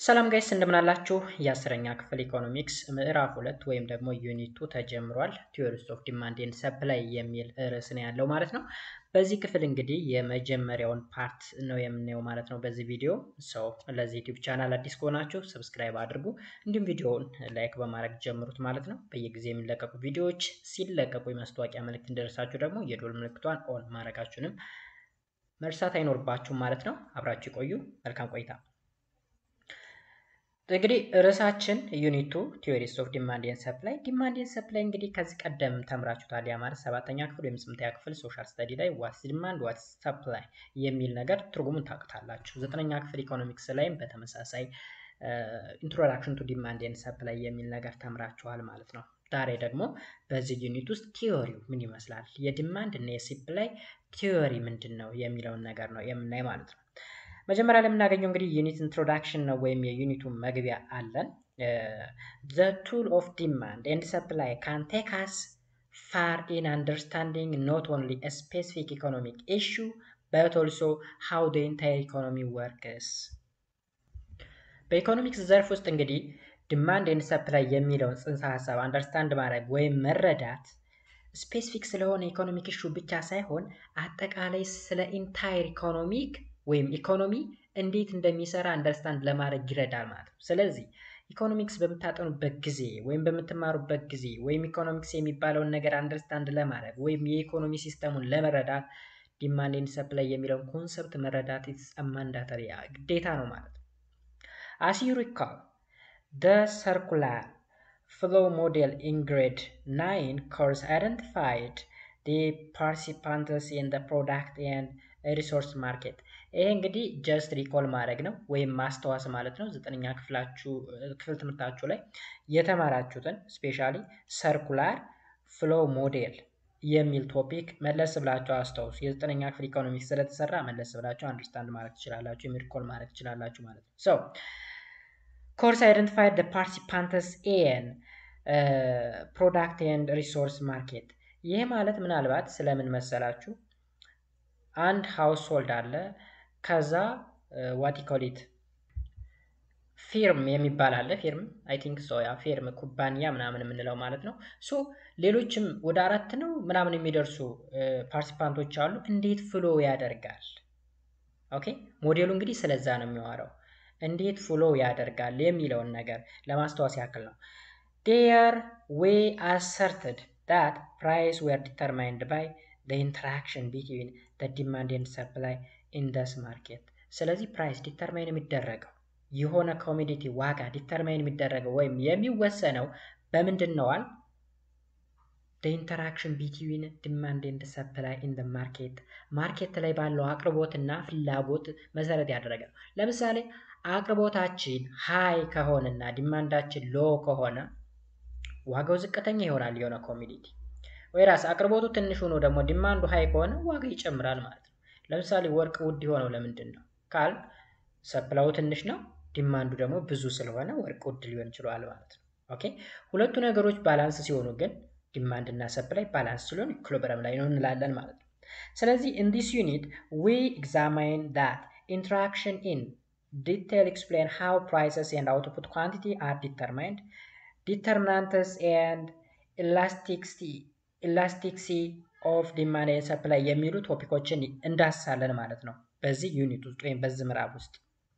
ሰላም ጋይስ እንደምናላችሁ የአስረኛ ክፍል ኢኮኖሚክስ ምዕራፍ ሁለት ወይም ደግሞ ዩኒቱ ተጀምሯል። ቲዮሪስ ኦፍ ዲማንድ ኤንድ ሰፕላይ የሚል ርዕስ ነው ያለው ማለት ነው። በዚህ ክፍል እንግዲህ የመጀመሪያውን ፓርት ነው የምናየው ማለት ነው በዚህ ቪዲዮ። ሰው ለዚህ ዩቲዩብ ቻናል አዲስ ከሆናችሁ ሰብስክራይብ አድርጉ፣ እንዲሁም ቪዲዮውን ላይክ በማድረግ ጀምሩት ማለት ነው። በየጊዜ የሚለቀቁ ቪዲዮዎች ሲለቀቁ የማስታወቂያ መልእክት እንደደርሳችሁ ደግሞ የዶል ምልክቷን ኦን ማድረጋችሁንም መርሳት አይኖርባችሁም ማለት ነው። አብራችሁ ይቆዩ። መልካም ቆይታ። እንግዲህ ርዕሳችን ዩኒቱ ቲዮሪስ ኦፍ ዲማንድ ኤንድ ሰፕላይ። ዲማንድ ኤንድ ሰፕላይ እንግዲህ ከዚህ ቀደም ተምራችሁታል። ያ ማለት ሰባተኛ ክፍል ወይም ስምንተኛ ክፍል ሶሻል ስተዲ ላይ ዋትስ ዲማንድ ዋትስ ሰፕላይ የሚል ነገር ትርጉሙን ታውቁታላችሁ። ዘጠነኛ ክፍል ኢኮኖሚክስ ላይም በተመሳሳይ ኢንትሮዳክሽን ቱ ዲማንድ ኤንድ ሰፕላይ የሚል ነገር ተምራችኋል ማለት ነው። ዛሬ ደግሞ በዚህ ዩኒት ውስጥ ቲዮሪው ምን ይመስላል፣ የዲማንድ እና የሰፕላይ ቲዮሪ ምንድን ነው የሚለውን ነገር ነው የምናይ ማለት ነው። መጀመሪያ ላይ የምናገኘው እንግዲህ ዩኒት ኢንትሮዳክሽን ነው ወይም የዩኒቱ መግቢያ አለን። ዘ ቱል ኦፍ ዲማንድ ኤንድ ሰፕላይ ካን ቴክ አስ ፋር ኢን አንደርስታንዲንግ ኖት ኦንሊ ስፔሲፊክ ኢኮኖሚክ ኢሹ በት ኦልሶ ሃው ደ ኢንታየር ኢኮኖሚ ወርክስ። በኢኮኖሚክስ ዘርፍ ውስጥ እንግዲህ ዲማንድ ኤንድ ሰፕላይ የሚለውን ጽንሰ ሀሳብ አንደርስታንድ ማድረግ ወይም መረዳት ስፔሲፊክ ስለሆነ ኢኮኖሚክ ኢሹ ብቻ ሳይሆን አጠቃላይ ስለ ኢንታየር ኢኮኖሚክ ወይም ኢኮኖሚ እንዴት እንደሚሰራ አንደርስታንድ ለማድረግ ይረዳል ማለት ነው። ስለዚህ ኢኮኖሚክስ በምታጠኑበት ጊዜ ወይም በምትማሩበት ጊዜ ወይም ኢኮኖሚክስ የሚባለውን ነገር አንደርስታንድ ለማድረግ ወይም የኢኮኖሚ ሲስተሙን ለመረዳት ዲማንድ ኤንድ ሰፕላይ የሚለውን ኮንሰፕት መረዳት ማንዳተሪ ግዴታ ነው ማለት ነው። አስ ዩ ሪካል ደ ሰርኩላር ፍሎ ሞዴል ኢን ግሬድ ናይን ኮርስ አይደንቲፋይድ ዲ ፓርቲሲፓንትስ ኢን ደ ፕሮዳክት ኤንድ ሪሶርስ ማርኬት ይሄ እንግዲህ ጀስት ሪኮል ማድረግ ነው ወይም ማስታወስ ማለት ነው። ዘጠነኛ ክፍላችሁ ክፍል ትምህርታችሁ ላይ የተማራችሁትን ስፔሻሊ ሰርኩላር ፍሎ ሞዴል የሚል ቶፒክ መለስ ብላችሁ አስታውሱ። የዘጠነኛ ክፍል ኢኮኖሚክስ ስለተሰራ መለስ ብላችሁ አንደርስታንድ ማድረግ ትችላላችሁ፣ ወይም ሪኮል ማድረግ ትችላላችሁ ማለት ነው። ሶ ኮርስ አይደንቲፋይድ ደ ፓርቲሲፓንትስ ኤን ፕሮዳክት ኤንድ ሪሶርስ ማርኬት ይሄ ማለት ምናልባት ስለምን መሰላችሁ አንድ ሃውስሆልድ አለ። ከዛ ዋቲኮሊት ፊርም የሚባል አለ። ፊርም አይ ቲንክ ሶ ያ ፊርም ኩባንያ ምናምን የምንለው ማለት ነው። ሶ ሌሎችም ወደ አራት ነው ምናምን የሚደርሱ ፓርቲሲፓንቶች አሉ። እንዴት ፍሎ ያደርጋል? ኦኬ ሞዴሉ እንግዲህ ስለዛ ነው የሚዋረው። እንዴት ፍሎ ያደርጋል የሚለውን ነገር ለማስታወስ ያክል ነው። ዴር ዌይ አሰርትድ ዳት ፕራይስ ዌር ዲተርማይንድ ባይ ኢንተራክሽን ቢትዊን ዲማንድ ኤንድ ሰፕላይ ኢንደስ ማርኬት። ስለዚህ ፕራይስ ዲተርማይን የሚደረገው የሆነ ኮሚዲቲ ዋጋ ዲተርማይን የሚደረገው ወይም የሚወሰነው በምንድን ነዋል? ኢንተራክሽን ቢትዊን ዲማንድ ኤንድ ሰፕላይ ኢን ማርኬት ማርኬት ላይ ባለው አቅርቦትና ፍላጎት መሰረት ያደረገ ነው። ለምሳሌ አቅርቦታችን ሃይ ከሆነና ዲማንዳችን ሎ ከሆነ ዋጋው ዝቅተኛ ይሆናል የሆነ ኮሚዲቲ ወይ ራስ አቅርቦቱ ትንሽ ሆኖ ደግሞ ዲማንዱ ሃይ ከሆነ ዋጋ ይጨምራል ማለት ነው። ለምሳሌ ወርቅ ውድ የሆነው ለምንድን ነው ካል ሰፕላዩ ትንሽ ነው፣ ዲማንዱ ደግሞ ብዙ ስለሆነ ወርቅ ውድ ሊሆን ይችላል ማለት ነው። ኦኬ ሁለቱ ነገሮች ባላንስ ሲሆኑ ግን ዲማንድ እና ሰፕላይ ባላንስ ሲሆን ኢኩሊብረም ላይ ነው እንላለን ማለት ነው። ስለዚህ ኢን ዲስ ዩኒት ዊ ኤግዛማይን ዳት ኢንትራክሽን ኢን ዲቴል ኤክስፕሌን ሃው ፕራይሰስ ኤንድ አውትፑት ኳንቲቲ አር ዲተርማይንድ ዲተርሚናንትስ ኤንድ ኢላስቲክሲቲ ኢላስቲክሲ ኦፍ ዲማንድ ኤንድ ሰፕላይ የሚሉ ቶፒኮችን እንዳሳለን ማለት ነው በዚህ ዩኒት ውስጥ ወይም በዚህ ምዕራፍ ውስጥ።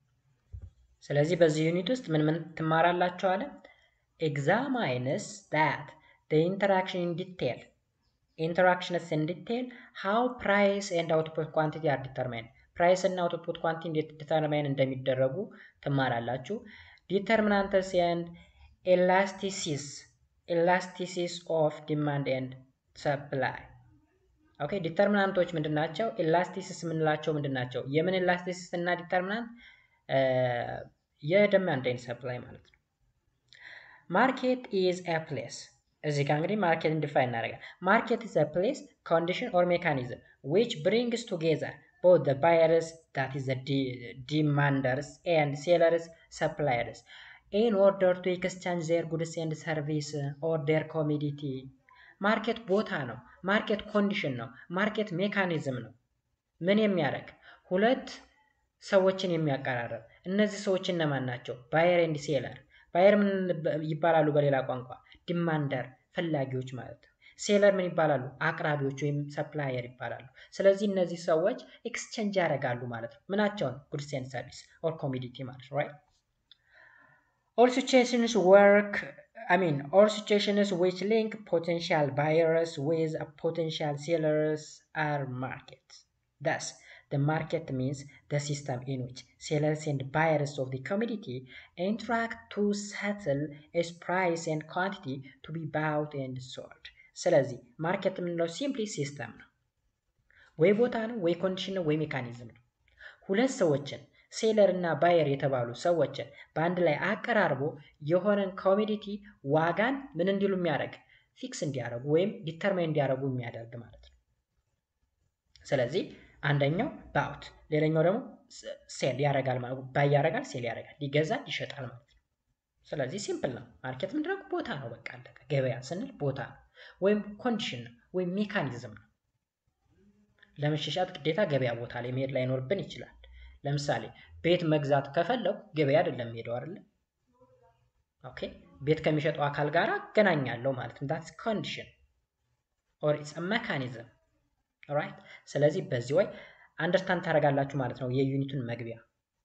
ስለዚህ በዚህ ዩኒት ውስጥ ምን ምን ትማራላችሁ አለ? ኤግዛማይንስ ዳት ኢንተራክሽን ኢን ዲቴል ኢንተራክሽንስ ኢን ዲቴል ሃው ፕራይስ ኤንድ አውትፑት ኳንቲቲ አር ዲተርማይንድ ፕራይስ እና አውትፑት ኳንቲቲ እንዴት ዲተርማይን እንደሚደረጉ ትማራላችሁ። ዲተርሚናንትስ ኤንድ ኤላስቲሲስ ኤላስቲሲስ ኦፍ ዲማንድ ኤንድ ሰፕላይ ኦኬ ዲተርሚናንቶች ምንድን ናቸው? ኤላስቲሲስ የምንላቸው ምንድን ናቸው? የምን ኤላስቲሲስ እና ዲተርሚናንት የዲማንድ ኤንድ ሰፕላይ ማለት ነው። ማርኬት ኢዝ ኤ ፕሌስ እዚህ ጋር እንግዲህ ማርኬት ዲፋይን እናደርጋለን። ማርኬት ኢዝ ኤ ፕሌስ ኮንዲሽን ኦር ሜካኒዝም ዊች ብሪንግስ ቱጌዘር ቦዝ ዘ ባየርስ ዳት ኢዝ ዘ ዲማንደርስ ኤንድ ሴለርስ ሰፕላየርስ ኢን ኦርደር ቱ ኤክስቼንጅ ዜር ጉድስ ኤንድ ሰርቪስ ኦር ዴር ኮሚዲቲ ማርኬት ቦታ ነው። ማርኬት ኮንዲሽን ነው። ማርኬት ሜካኒዝም ነው። ምን የሚያደርግ ሁለት ሰዎችን የሚያቀራረብ እነዚህ ሰዎች እነማን ናቸው? ባየር ኤንድ ሴለር። ባየር ምን ይባላሉ? በሌላ ቋንቋ ዲማንደር፣ ፈላጊዎች ማለት ነው። ሴለር ምን ይባላሉ? አቅራቢዎች ወይም ሰፕላየር ይባላሉ። ስለዚህ እነዚህ ሰዎች ኤክስቼንጅ ያደርጋሉ ማለት ነው። ምናቸውን? ጉድስ ኤንድ ሰርቪስ ኦር ኮሚዲቲ ማለት ነው። ራይት ኦል ሲቹዌሽንስ ወርክ I mean, all situations which link potential buyers with potential sellers are markets. Thus, the market means the system in which sellers and buyers of the commodity interact to settle its price and quantity to be bought and sold. ስለዚህ ማርኬት የምንለው ሲምፕሊ ሲስተም ነው። ወይ ቦታ ነው፣ ወይ ኮንዲሽን ነው፣ ወይ ሜካኒዝም ነው። ሁለት ሰዎችን ሴለር እና ባየር የተባሉ ሰዎችን በአንድ ላይ አቀራርቦ የሆነን ኮሚዲቲ ዋጋን ምን እንዲሉ የሚያደርግ ፊክስ እንዲያደርጉ ወይም ዲተርማይን እንዲያደርጉ የሚያደርግ ማለት ነው። ስለዚህ አንደኛው ባውት ሌላኛው ደግሞ ሴል ያደርጋል ማለት ባይ ያደርጋል፣ ሴል ያደርጋል፣ ይገዛል፣ ይሸጣል ማለት ነው። ስለዚህ ሲምፕል ነው። ማርኬት ምንድነው? ቦታ ነው። በቃ አለቀ። ገበያ ስንል ቦታ ነው ወይም ኮንዲሽን ነው ወይም ሜካኒዝም ነው። ለመሸሻት ግዴታ ገበያ ቦታ ላይ መሄድ ላይኖርብን ይችላል። ለምሳሌ ቤት መግዛት ከፈለጉ ገበያ አይደለም ሄደው አይደለ? ኦኬ ቤት ከሚሸጠው አካል ጋር አገናኛለሁ ማለት ነው። ዳትስ ኮንዲሽን ኦር ኢትስ ሜካኒዝም ራይት። ስለዚህ በዚህ ወይ አንደርስታንድ ታደርጋላችሁ ማለት ነው የዩኒቱን መግቢያ።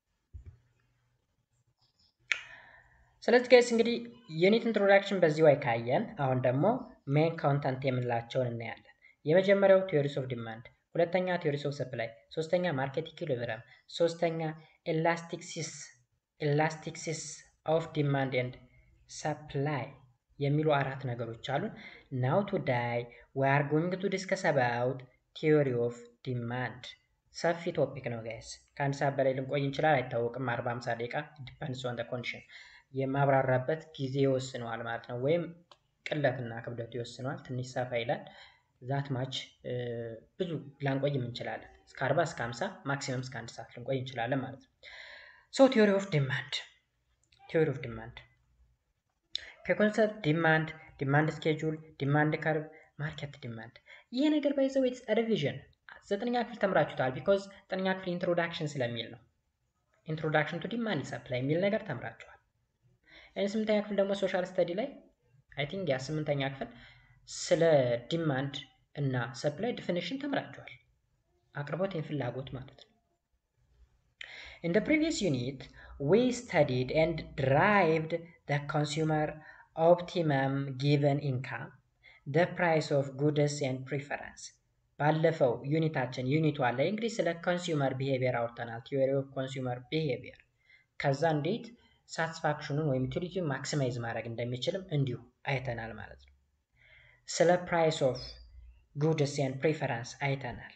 ስለዚህ ጋይስ እንግዲህ ዩኒት ኢንትሮዳክሽን በዚህ ወይ ካየን አሁን ደግሞ ሜን ኮንተንት የምንላቸውን እናያለን። የመጀመሪያው ቲዮሪስ ኦፍ ዲማንድ ሁለተኛ ቲዮሪስ ኦፍ ሰፕላይ፣ ሶስተኛ ማርኬት ኢኩሊብረም፣ ሶስተኛ ኤላስቲክሲስ ኤላስቲክሲስ ኦፍ ዲማንድ ኤንድ ሰፕላይ የሚሉ አራት ነገሮች አሉን። ናው ቱዳይ ዊ አር ጎይንግ ቱ ዲስከስ አባውት ቲዮሪ ኦፍ ዲማንድ። ሰፊ ቶፒክ ነው ጋይስ። ከአንድ ሰዓት በላይ ልንቆይ እንችላል፣ አይታወቅም። አርባ ሃምሳ ደቂቃ ዲፐንድስ ኦን ኮንዲሽን የማብራራበት ጊዜ ይወስነዋል ማለት ነው። ወይም ቅለትና ክብደቱ ይወስነዋል። ትንሽ ሰፋ ይላል። ዛት ማች ብዙ ላንቆይም እንችላለን። እስከ 40 እስከ 50 ማክሲመም እስከ አንድ ሰዓት ልንቆይ እንችላለን ማለት ነው። ሶ ቲዮሪ ኦፍ ዲማንድ ቲዮሪ ኦፍ ዲማንድ ከኮንሰፕት ዲማንድ፣ ዲማንድ ስኬጁል፣ ዲማንድ ከርቭ፣ ማርኬት ዲማንድ ይሄ ነገር ባይዘው ኢትስ ሪቪዥን ዘጠነኛ ክፍል ተምራችሁታል። ቢኮዝ ዘጠነኛ ክፍል ኢንትሮዳክሽን ስለሚል ነው። ኢንትሮዳክሽን ቱ ዲማንድ ሰፕላይ የሚል ነገር ተምራችኋል። ስምንተኛ ክፍል ደግሞ ሶሻል ስተዲ ላይ አይ ቲንክ ያ ስምንተኛ ክፍል ስለ ዲማንድ እና ሰፕላይ ዲፊኒሽን ተምራችኋል። አቅርቦት ፍላጎት ማለት ነው። In the previous unit, we studied and derived the consumer optimum given income, the price of goods and preference. ባለፈው ዩኒታችን ዩኒት ዋን ላይ እንግዲህ ስለ ኮንሱመር ቢሄቪየር አውርተናል። ቲዮሪ ኦፍ ኮንሱመር ቢሄቪየር ከዛ እንዴት ሳቲስፋክሽኑን ወይም ዩቲሊቲውን ማክሲማይዝ ማድረግ እንደሚችልም እንዲሁ አይተናል ማለት ነው። ስለ ፕራይስ ኦፍ ጉድስ ኤንድ ፕሪፈረንስ አይተናል።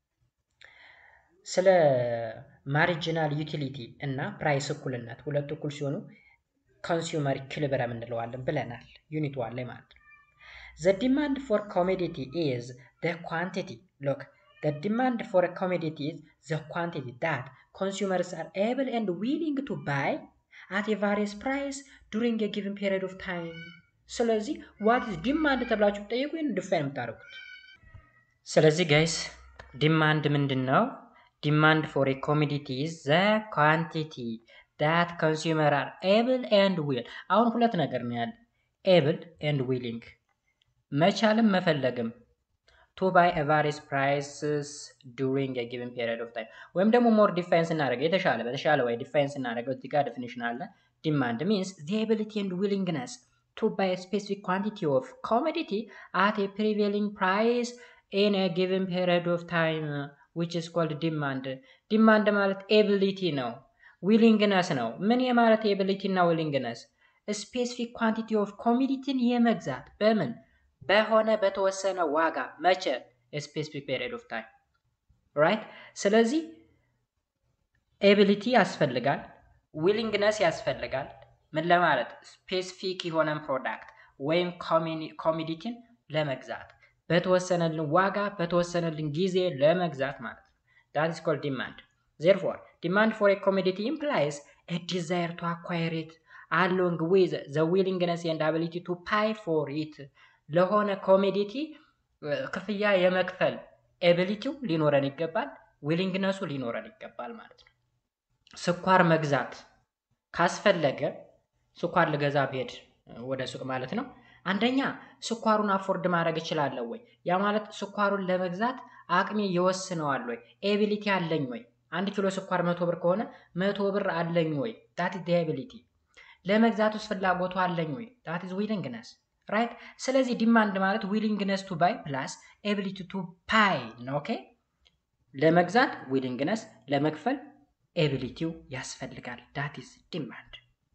ስለ ማሪጂናል ዩቲሊቲ እና ፕራይስ እኩልነት ሁለቱ እኩል ሲሆኑ ኮንሱመር ኢኩሊብረም እንለዋለን ብለናል ዩኒት ዋን ላይ ማለት ነው። ዘ ዲማንድ ፎር ኮሞዲቲ ኢዝ ዘ ኳንቲቲ ሎክ ዘ ዲማንድ ፎር ኮሞዲቲ ኢዝ ዘ ኳንቲቲ ዳት ኮንሱመርስ አር ኤብል ኤንድ ዊሊንግ ቱ ባይ አት ኤ ቫሪየስ ፕራይስ ዱሪንግ ኤ ጊቨን ፔሪድ ኦፍ ታይም ስለዚህ ዋት ኢዝ ዲማንድ ተብላችሁ ብጠይቁ ይህን ዲፋይን የምታደርጉት። ስለዚህ ጋይስ ዲማንድ ምንድን ነው? ዲማንድ ፎር ኤ ኮሞዲቲ ኢዝ ዘ ኳንቲቲ ዳት ኮንሱመር አር ኤብል ኤንድ ዊል። አሁን ሁለት ነገር ነው ያለ፣ ኤብል ኤንድ ዊሊንግ፣ መቻልም መፈለግም ቱ ባይ ቫሪየስ ፕራይስስ ዱሪንግ ኤ ጊቨን ፔሪድ ኦፍ ታይም። ወይም ደግሞ ሞር ዲፋይን ስናደርገው የተሻለ በተሻለ ወይ ዲፋይን ስናደርገው እዚህ ጋር ዴፊኒሽን አለ። ዲማንድ ሚንስ ዘ ኤቢሊቲ ኤንድ ዊሊንግነስ to buy a specific quantity of commodity at a prevailing price in a given period of time which is called demand ዲማንድ ማለት ኤቢሊቲ ነው ዊሊንግነስ ነው ምን የማለት ኤቢሊቲ እና ዊሊንግነስ ስፔሲፊክ ኳንቲቲ ኦፍ ኮሚዲቲን የመግዛት በምን በሆነ በተወሰነ ዋጋ መቼ ስፔሲፊክ ፔሪድ ኦፍ ታይም ራይት ስለዚህ ኤቢሊቲ ያስፈልጋል ዊሊንግነስ ያስፈልጋል ምን ለማለት ስፔሲፊክ የሆነን ፕሮዳክት ወይም ኮሚዲቲን ለመግዛት በተወሰነልን ዋጋ በተወሰነልን ጊዜ ለመግዛት ማለት ነው። ዳት ኢስ ኮልድ ዲማንድ። ዜርፎር ዲማንድ ፎር ኤ ኮሚዲቲ ኢምፕላይስ ኤ ዲዛይር ቱ አኳየር ኢት አሎንግ ዊዝ ዘ ዊሊንግነስ ኤንድ አቢሊቲ ቱ ፓይ ፎር ኢት ለሆነ ኮሚዲቲ ክፍያ የመክፈል ኤቢሊቲው ሊኖረን ይገባል፣ ዊሊንግነሱ ሊኖረን ይገባል ማለት ነው። ስኳር መግዛት ካስፈለገ ስኳር ልገዛ ብሄድ ወደ ሱቅ ማለት ነው። አንደኛ ስኳሩን አፎርድ ማድረግ እችላለሁ ወይ? ያ ማለት ስኳሩን ለመግዛት አቅሜ ይወስነዋል ወይ? ኤቢሊቲ አለኝ ወይ? አንድ ኪሎ ስኳር መቶ ብር ከሆነ መቶ ብር አለኝ ወይ? ዳት ኢዝ ኤቢሊቲ። ለመግዛት ውስጥ ፍላጎቱ አለኝ ወይ? ዳት ኢዝ ዊሊንግነስ ራይት። ስለዚህ ዲማንድ ማለት ዊሊንግነስ ቱ ባይ ፕላስ ኤቢሊቲ ቱ ፓይ ነው። ኦኬ ለመግዛት ዊሊንግነስ፣ ለመክፈል ኤቢሊቲው ያስፈልጋል። ዳት ኢዝ ዲማንድ።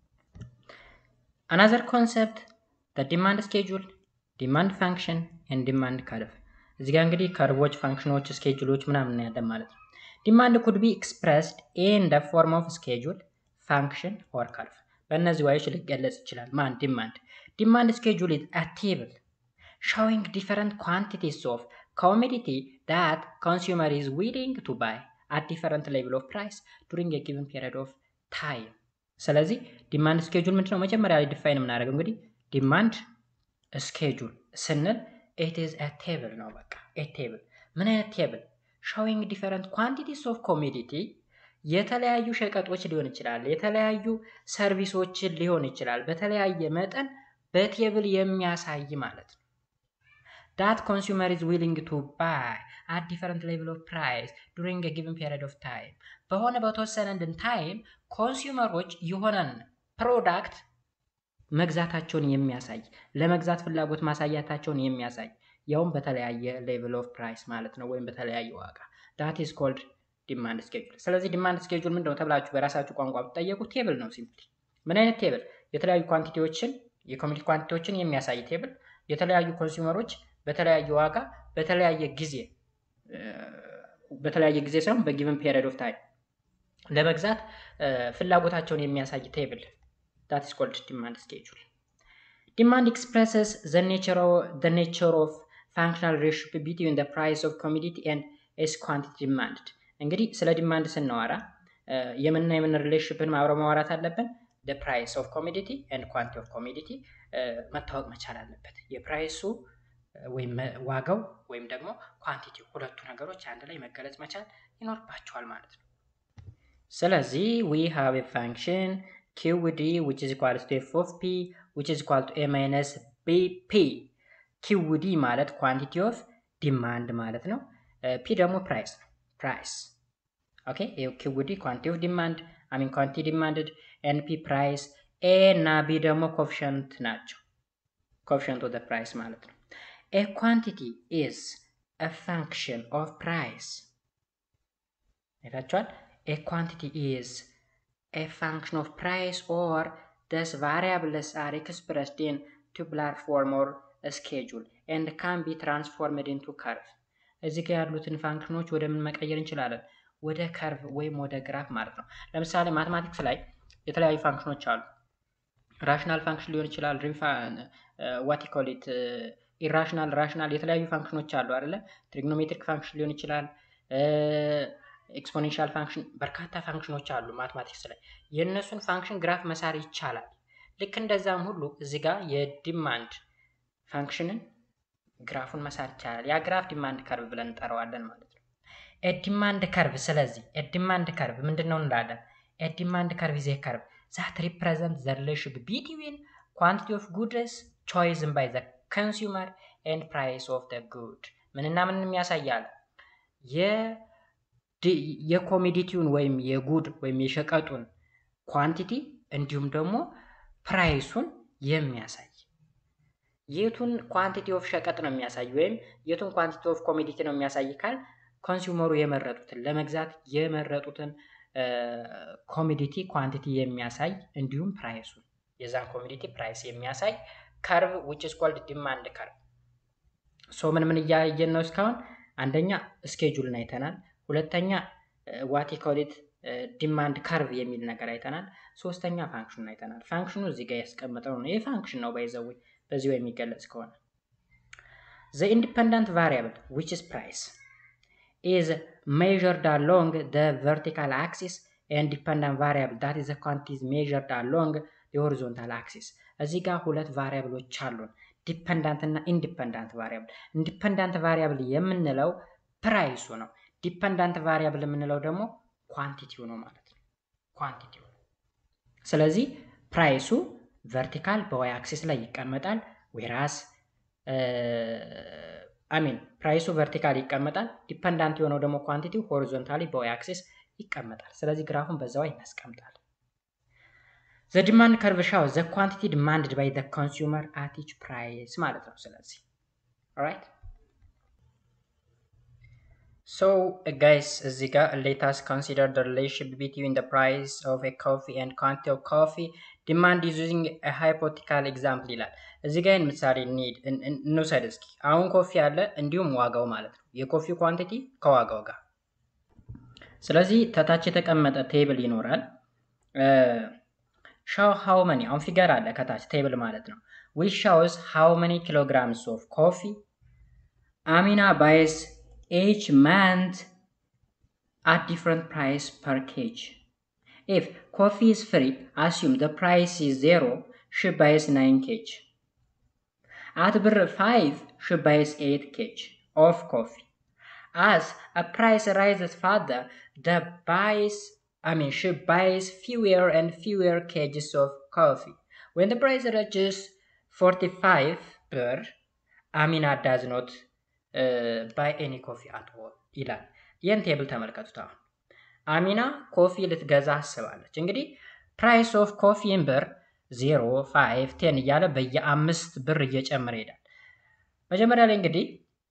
አናዘር ኮንሰፕት ዲማንድ ስኬጁል፣ ዲማንድ ፋንክሽን ኤንድ ዲማንድ ከርቭ። እዚህ ጋር እንግዲህ ከርቮች፣ ፋንክሽኖች፣ ስኬጁሎች ምናምን ያለን ማለት ነው። ዲማንድ ኩድ ቢ ኤክስፕረስድ ኢን ደ ፎርም ኦፍ ስኬጁል፣ ፋንክሽን ኦር ከርቭ። በእነዚህ ዋዮች ሊገለጽ ይችላል። ማን ዲማንድ ዲማንድ ስኬጁል ኢዝ አ ቴብል showing different quantities of commodity that consumer is willing to buy at different level of price during a given period of time። ስለዚህ ዲማንድ ስኬጁል ምንድነው? መጀመሪያ ላይ ዲፋይን የምናደርገው እንግዲህ ዲማንድ ስኬጁል ስንል ኢት ኢዝ አ ቴብል ነው። በቃ ኤ ቴብል። ምን አይነት ቴብል? ሾዊንግ ዲፈረንት ኳንቲቲስ ኦፍ ኮሚዲቲ የተለያዩ ሸቀጦች ሊሆን ይችላል፣ የተለያዩ ሰርቪሶችን ሊሆን ይችላል። በተለያየ መጠን በቴብል የሚያሳይ ማለት ነው። ዳት ኮንሱመር ኢዝ ዊሊንግ ቱ ባይ አት ዲፈረንት ሌቭል ኦፍ ፕራይስ ዱሪንግ ጊቨን ፔሪድ ኦፍ ታይም በሆነ በተወሰነልን ታይም ኮንሱመሮች የሆነን ፕሮዳክት መግዛታቸውን የሚያሳይ ለመግዛት ፍላጎት ማሳያታቸውን የሚያሳይ ያውም በተለያየ ሌቭል ኦፍ ፕራይስ ማለት ነው፣ ወይም በተለያየ ዋጋ ዳት ኢዝ ኮልድ ዲማንድ ስኬጁል። ስለዚህ ዲማንድ ስኬጁል ምንድን ነው ተብላችሁ በራሳችሁ ቋንቋ ብትጠየቁ ቴብል ነው። ሲምፕሊ ምን አይነት ቴብል? የተለያዩ ኳንቲቲዎችን የኮሚዲቲ ኳንቲቲዎችን የሚያሳይ ቴብል፣ የተለያዩ ኮንሱመሮች በተለያየ ዋጋ በተለያየ ጊዜ በተለያየ ጊዜ ሳይሆን በጊቨን ፔሪድ ኦፍ ታይም ለመግዛት ፍላጎታቸውን የሚያሳይ ቴብል ዳት ኢስ ኮልድ ዲማንድ ስኬጁል። ዲማንድ ኤክስፕሬስስ ዘ ኔቸር ኦፍ ፋንክሽናል ሪሌሽንሺፕ ቢትዊን ዘ ፕራይስ ኦፍ ኮሚዲቲ ኤንድ ኤስ ኳንቲቲ ዲማንድ። እንግዲህ ስለ ዲማንድ ስናወራ የምንና የምን ሪሌሽንሽፕን አብረው ማውራት አለብን። ፕራይስ ኦፍ ኮሚዲቲ ኤንድ ኳንቲ ኦፍ ኮሚዲቲ መታወቅ መቻል አለበት። የፕራይሱ ወይም ዋጋው ወይም ደግሞ ኳንቲቲ ሁለቱ ነገሮች አንድ ላይ መገለጽ መቻል ይኖርባቸዋል ማለት ነው። ስለዚህ ዊ ሃቭ ኤ ፋንክሽን ኪውዲ ዊች ኢዝ ኢኳል ቱ ኤፍ ኦፍ ፒ ዊች ኢዝ ኢኳል ቱ ኤ ማይነስ ቢ ፒ። ኪውዲ ማለት ኳንቲቲ ኦፍ ዲማንድ ማለት ነው። ፒ ደግሞ ፕራይስ ነው። ፕራይስ ኦኬ። ኪውዲ ኳንቲ ኦፍ ዲማንድ አሚን ኳንቲ ዲማንድድ ኤን ፒ ፕራይስ። ኤ እና ቢ ደግሞ ኮፊሸንት ናቸው። ኮፊሸንት ኦፍ ፕራይስ ማለት ነው። A quantity is a function of price. አይታችኋል? A quantity is a function of price or thus variables are expressed in tubular form or a schedule and can be transformed into curve. እዚህ ጋር ያሉትን ፋንክሽኖች ወደ ምን መቀየር እንችላለን? ወደ ከርቭ ወይም ወደ ግራፍ ማለት ነው። ለምሳሌ ማትማቲክስ ላይ የተለያዩ ፋንክሽኖች አሉ። ራሽናል ፋንክሽን ሊሆን ይችላል። ዋት ኮሊት ኢራሽናል ራሽናል የተለያዩ ፋንክሽኖች አሉ አይደለ? ትሪግኖሜትሪክ ፋንክሽን ሊሆን ይችላል። ኤክስፖኔንሻል ፋንክሽን በርካታ ፋንክሽኖች አሉ ማትማቲክስ ላይ የእነሱን ፋንክሽን ግራፍ መሳር ይቻላል። ልክ እንደዛም ሁሉ እዚህ ጋር የዲማንድ ፋንክሽንን ግራፉን መሳር ይቻላል። ያ ግራፍ ዲማንድ ከርቭ ብለን እንጠራዋለን ማለት ነው። ኤዲማንድ ከርቭ ስለዚህ ኤዲማንድ ከርቭ ምንድን ነው እንላለን? ኤዲማንድ ከርቭ ዜ ከርቭ ዛት ሪፕሬዘንት ዘ ሪሌሽንሺፕ ቢትዊን ኳንቲቲ ኦፍ ጉድስ ቾይዝን ባይ ዘ ኮንሱመር ኤንድ ፕራይስ ኦፍ ደ ጉድ ምንና ምን የሚያሳያል? የኮሚዲቲውን ወይም የጉድ ወይም የሸቀጡን ኳንቲቲ እንዲሁም ደግሞ ፕራይሱን የሚያሳይ የቱን ኳንቲቲ ኦፍ ሸቀጥ ነው የሚያሳይ ወይም የቱን ኳንቲቲ ኦፍ ኮሚዲቲ ነው የሚያሳይ ካል ኮንሱመሩ የመረጡትን ለመግዛት የመረጡትን ኮሚዲቲ ኳንቲቲ የሚያሳይ እንዲሁም ፕራይሱን የዛን ኮሚዲቲ ፕራይስ የሚያሳይ ከርቭ ዊች ኢዝ ኮልድ ዲማንድ ከርቭ። ሶ ምን ምን እያየን ነው እስካሁን? አንደኛ ስኬጁልን አይተናል። ሁለተኛ ዋት ኮሊት ዲማንድ ከርቭ የሚል ነገር አይተናል። ሶስተኛ ፋንክሽኑን አይተናል። ፋንክሽኑ እዚህ ጋር ያስቀመጠው ነው። ይህ ፋንክሽን ነው ባይዘው በዚሁ የሚገለጽ ከሆነ ዘ ኢንዲፐንደንት ቫሪያብል ዊች ኢዝ ፕራይስ ኢዝ ሜዥርድ አሎንግ ዘ ቨርቲካል አክሲስ ኤንድ ዲፐንደንት ቫሪያብል ዳት ኢዝ ኳንቲቲ ሜዥርድ አሎንግ የሆሪዞንታል አክሲስ እዚህ ጋር ሁለት ቫሪያብሎች አሉን፣ ዲፐንዳንት እና ኢንዲፐንዳንት ቫሪያብል። ኢንዲፐንዳንት ቫሪያብል የምንለው ፕራይሱ ነው። ዲፐንዳንት ቫሪያብል የምንለው ደግሞ ኳንቲቲው ነው ማለት ነው። ኳንቲቲው። ስለዚህ ፕራይሱ ቨርቲካል በዋይ አክሲስ ላይ ይቀመጣል። ዌራስ አሚን ፕራይሱ ቨርቲካል ይቀመጣል። ዲፐንዳንት የሆነው ደግሞ ኳንቲቲው ሆሪዞንታሊ በዋይ አክሲስ ይቀመጣል። ስለዚህ ግራፉን በዛው እናስቀምጣል። ዘ ዲማንድ ከርቭ ሻው ዘ ኳንቲቲ ዲማንድድ ባይ ዘ ኮንሱመር አት ኢች ፕራይስ ማለት ነው። ስለዚህ ኦራይት ሶ ጋይስ እዚህ ጋር ሌታስ ኮንሲደር ዘ ሪሌሽንሺፕ ቢትዊን ዘ ፕራይስ ኦፍ ኤ ኮፊ ኤንድ ኳንቲቲ ኦፍ ኮፊ ዲማንድ ዩዚንግ ኤ ሃይፖቴቲካል ኤግዛምፕል ይላል። እዚህ ጋር ይህን ምሳሌ እንሂድ እንውሰድ እስኪ። አሁን ኮፊ አለ እንዲሁም ዋጋው ማለት ነው። የኮፊ ኳንቲቲ ከዋጋው ጋር ስለዚህ ተታች የተቀመጠ ቴብል ይኖራል። ሻው ሃው መኒ አሁን ፊገር አለ ከታች ቴብል ማለት ነው። ዊች ሻውስ ሃው መኒ ኪሎግራምስ ኦፍ ኮፊ አሚና ባይስ ኤች ማንት አት ዲፍረንት ፕራይስ ፐር ኬጅ ኢፍ ኮፊ ኢዝ ፍሪ አስዩም ዘ ፕራይስ ኢዝ ዜሮ ሺ ባይስ ናይን ኬጅ አት ብር ፋይቭ ሺ ባይስ ኤት ኬጅ ኦፍ ኮፊ as a price rises further, the buys, I mean, she buys fewer and fewer cages of coffee. When the price reaches 45 per, Amina does not uh, buy any coffee at all. ይላል። ይህን ቴብል ተመልከቱት። አሁን አሚና ኮፊ ልትገዛ አስባለች። እንግዲህ ፕራይስ ኦፍ ኮፊን ብር 0፣ 5፣ ቴን እያለ በየአምስት ብር እየጨመረ ይሄዳል። መጀመሪያ ላይ እንግዲህ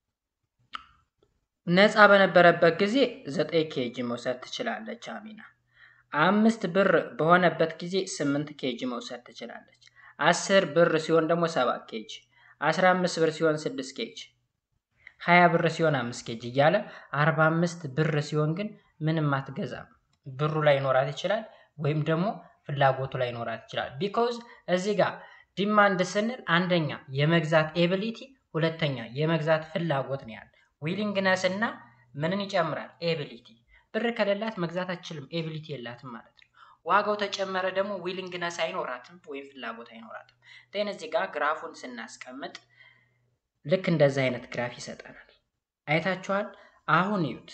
ነፃ በነበረበት ጊዜ ዘጠኝ ኬጂ መውሰድ ትችላለች አሚና። አምስት ብር በሆነበት ጊዜ ስምንት ኬጂ መውሰድ ትችላለች። አስር ብር ሲሆን ደግሞ ሰባት ኬጂ፣ አስራ አምስት ብር ሲሆን ስድስት ኬጂ፣ ሀያ ብር ሲሆን አምስት ኬጂ እያለ አርባ አምስት ብር ሲሆን ግን ምንም አትገዛም። ብሩ ላይ ይኖራት ይችላል ወይም ደግሞ ፍላጎቱ ላይ ይኖራት ይችላል። ቢኮዝ እዚህ ጋር ዲማንድ ስንል አንደኛ የመግዛት ኤቢሊቲ፣ ሁለተኛ የመግዛት ፍላጎት ነው ያለ ዊሊንግነስ እና ምንን ይጨምራል? ኤቢሊቲ። ብር ከሌላት መግዛት አትችልም፣ ኤቢሊቲ የላትም ማለት ነው። ዋጋው ተጨመረ ደግሞ ዊሊንግነስ አይኖራትም ወይም ፍላጎት አይኖራትም። ቴን እዚህ ጋር ግራፉን ስናስቀምጥ ልክ እንደዚህ አይነት ግራፍ ይሰጠናል። አይታችኋል? አሁን እዩት።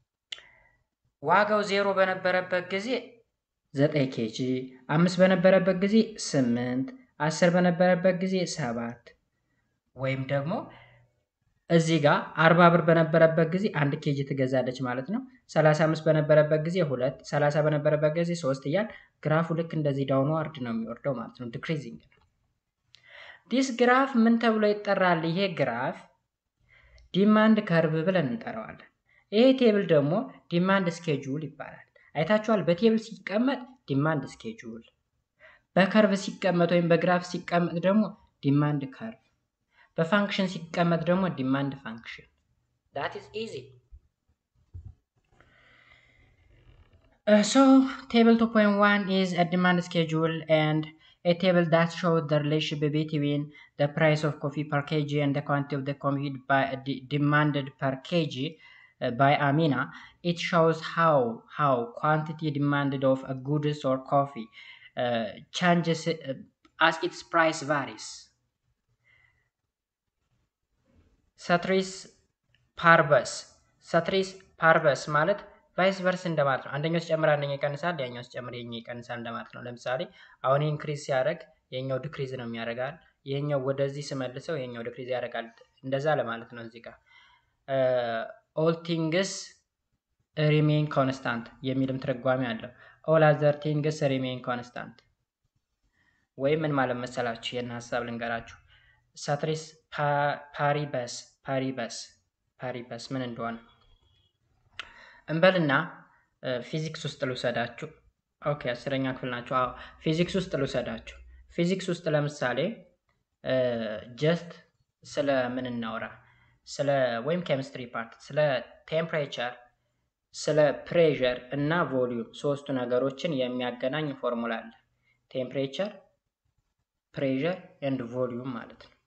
ዋጋው ዜሮ በነበረበት ጊዜ ዘጠኝ ኬጂ፣ አምስት በነበረበት ጊዜ ስምንት፣ አስር በነበረበት ጊዜ ሰባት ወይም ደግሞ እዚህ ጋር አርባ ብር በነበረበት ጊዜ አንድ ኬጂ ትገዛለች ማለት ነው። ሰላሳ አምስት በነበረበት ጊዜ ሁለት፣ ሰላሳ በነበረበት ጊዜ ሶስት እያል ግራፉ ልክ እንደዚህ ዳውኑ አርድ ነው የሚወርደው ማለት ነው። ዲክሪዚንግ ነው። ዲስ ግራፍ ምን ተብሎ ይጠራል? ይሄ ግራፍ ዲማንድ ከርቭ ብለን እንጠራዋለን። ይሄ ቴብል ደግሞ ዲማንድ ስኬጁል ይባላል። አይታችኋል። በቴብል ሲቀመጥ ዲማንድ ስኬጁል፣ በከርቭ ሲቀመጥ ወይም በግራፍ ሲቀመጥ ደግሞ ዲማንድ ከርቭ በፋንክሽን ሲቀመጥ ደግሞ ዲማንድ ፋንክሽን ዳት ኢዝ ኢዚ ሶ ቴብል 2.1 ኢዝ አ ዲማንድ ስኬጁል ኤንድ a table that shows the relationship between the price of coffee per kg and the quantity of the coffee by, de demanded per kg uh, by Amina. It shows how how quantity demanded of a goods or coffee uh, changes uh, as its price varies. ሰትሪስ ፓርበስ ሰትሪስ ፓርበስ ማለት ቫይስ ቨርስ እንደማለት ነው። አንደኛው ሲጨምር አንደኛው ይቀንሳል፣ ያኛው ሲጨምር የኛው ይቀንሳል እንደማለት ነው። ለምሳሌ አሁን ኢንክሪዝ ሲያደርግ የኛው ዲክሪዝ ነው የሚያደርጋል። ይሄኛው ወደዚህ ስመልሰው የኛው ዲክሪዝ ያደርጋል። እንደዛ ለማለት ነው። እዚህ ጋር ኦል ቲንግስ ሪሜን ኮንስታንት የሚልም ትርጓሜ አለው። ኦል አዘር ቲንግስ ሪሜን ኮንስታንት ወይም ምን ማለት መሰላችሁ? ይህን ሀሳብ ልንገራችሁ። ሳትሪስ ፓሪበስ ፓሪበስ ፓሪበስ ምን እንደሆነ እንበልና ፊዚክስ ውስጥ ልውሰዳችሁ። ኦኬ አስረኛ ክፍል ናቸው። አዎ ፊዚክስ ውስጥ ልውሰዳችሁ። ፊዚክስ ውስጥ ለምሳሌ ጀስት ስለ ምን እናውራ? ስለ ወይም ኬሚስትሪ ፓርት ስለ ቴምፕሬቸር፣ ስለ ፕሬዠር እና ቮሊዩም ሶስቱ ነገሮችን የሚያገናኝ ፎርሙላ አለ። ቴምፕሬቸር፣ ፕሬዠር ኤንድ ቮሊዩም ማለት ነው።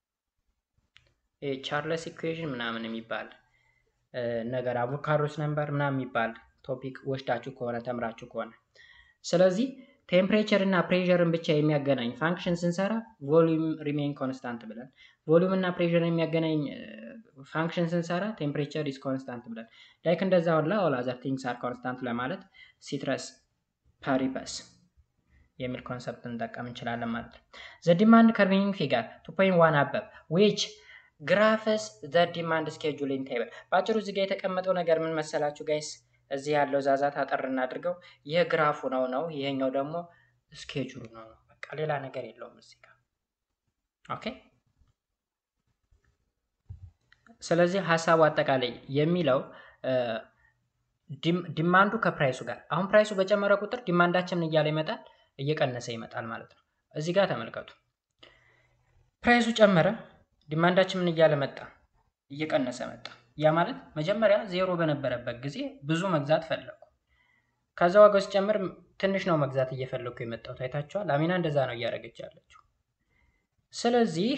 ቻርለስ ኢኩዌዥን ምናምን የሚባል ነገር አቮካዶስ ነምበር ምናምን የሚባል ቶፒክ ወስዳችሁ ከሆነ ተምራችሁ ከሆነ ስለዚህ ቴምፕሬቸር እና ፕሬዠርን ብቻ የሚያገናኝ ፋንክሽን ስንሰራ ቮሊዩም ሪሜን ኮንስታንት ብለን፣ ቮሊዩም እና ፕሬዠርን የሚያገናኝ ፋንክሽን ስንሰራ ቴምፕሬቸር ኢዝ ኮንስታንት ብለን ላይክ እንደዛ ሁላ ኦል አዘር ቲንግስ አር ኮንስታንት ለማለት ሲትረስ ፓሪፐስ የሚል ኮንሰፕት እንጠቀም እንችላለን ማለት ነው። ዘ ዲማንድ ከርቪንግ ፊገር ቱ ፖይንት ዋን አበብ ዊች ግራፍስ ዘ ዲማንድ ስኬጁሊንግ ቴብል። በአጭሩ እዚህ ጋር የተቀመጠው ነገር ምን መሰላችሁ ጋይስ? እዚህ ያለው ዛዛት አጠር እናድርገው። ይህ ግራፉ ነው ነው ይሄኛው ደግሞ ስኬጁሉ ነው ነው። በቃ ሌላ ነገር የለውም እዚህ ጋር ኦኬ። ስለዚህ ሀሳቡ አጠቃላይ የሚለው ዲማንዱ ከፕራይሱ ጋር አሁን ፕራይሱ በጨመረ ቁጥር ዲማንዳችንን እያለ ይመጣል እየቀነሰ ይመጣል ማለት ነው። እዚህ ጋር ተመልከቱ። ፕራይሱ ጨመረ፣ ዲማንዳችን ምን እያለ መጣ? እየቀነሰ መጣ። ያ ማለት መጀመሪያ ዜሮ በነበረበት ጊዜ ብዙ መግዛት ፈለጉ። ከዛ ዋጋው ሲጨምር ትንሽ ነው መግዛት እየፈለግኩ የመጣው ታይታችኋል። አሚና እንደዛ ነው እያደረገች ያለችው። ስለዚህ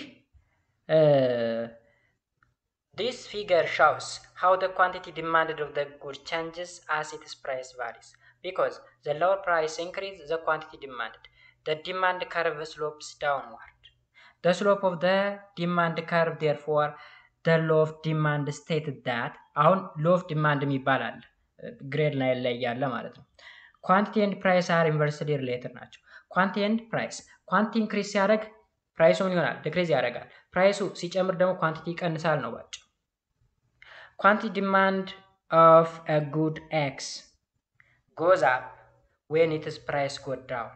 ዲስ ፊገር ሻውስ ሃው ደ ኳንቲቲ ዲማንድድ ኦፍ ደ ጉድ ቼንጅስ አስ ኢትስ ፕራይስ ቫሪስ ቢኮዝ ዘ ሎወር ፕራይስ ኢንክሪዝ ዘ ኳንቲቲ ዲማንድድ ደ ዲማንድ ከርቭ ስሎፕስ ዳውንዋርድ ደ ስሎፕ ኦፍ ደ ዲማንድ ከርቭ ዴርፎር ደ ሎ ኦፍ ዲማንድ ስቴትድ ዳት አሁን ሎ ኦፍ ዲማንድ የሚባል አለ ግሬድ ላይ ላይ ያለ ማለት ነው። ኳንቲቲ ኤንድ ፕራይስ አር ኢንቨርስሊ ሪሌትድ ናቸው። ኳንቲቲ ኤንድ ፕራይስ ኳንቲቲ ኢንክሪዝ ሲያደርግ ፕራይሱ ምን ይሆናል? ዲክሪዝ ያደርጋል። ፕራይሱ ሲጨምር ደግሞ ኳንቲቲ ይቀንሳል ነው ባጭ ኳንቲቲ ዲማንድ ኦፍ አ ጉድ ኤክስ ጎዝ አፕ ዌን ኢትስ ፕራይስ ጎ ዳውን።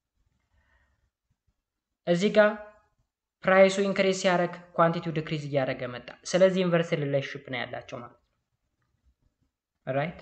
እዚህ ጋር ፕራይሱ ኢንክሪዝ ሲያደርግ ኳንቲቲው ዲክሪዝ እያደረገ መጣ። ስለዚህ ኢንቨርስ ሪሌሽንሽፕ ነው ያላቸው ማለት ነው። ራይት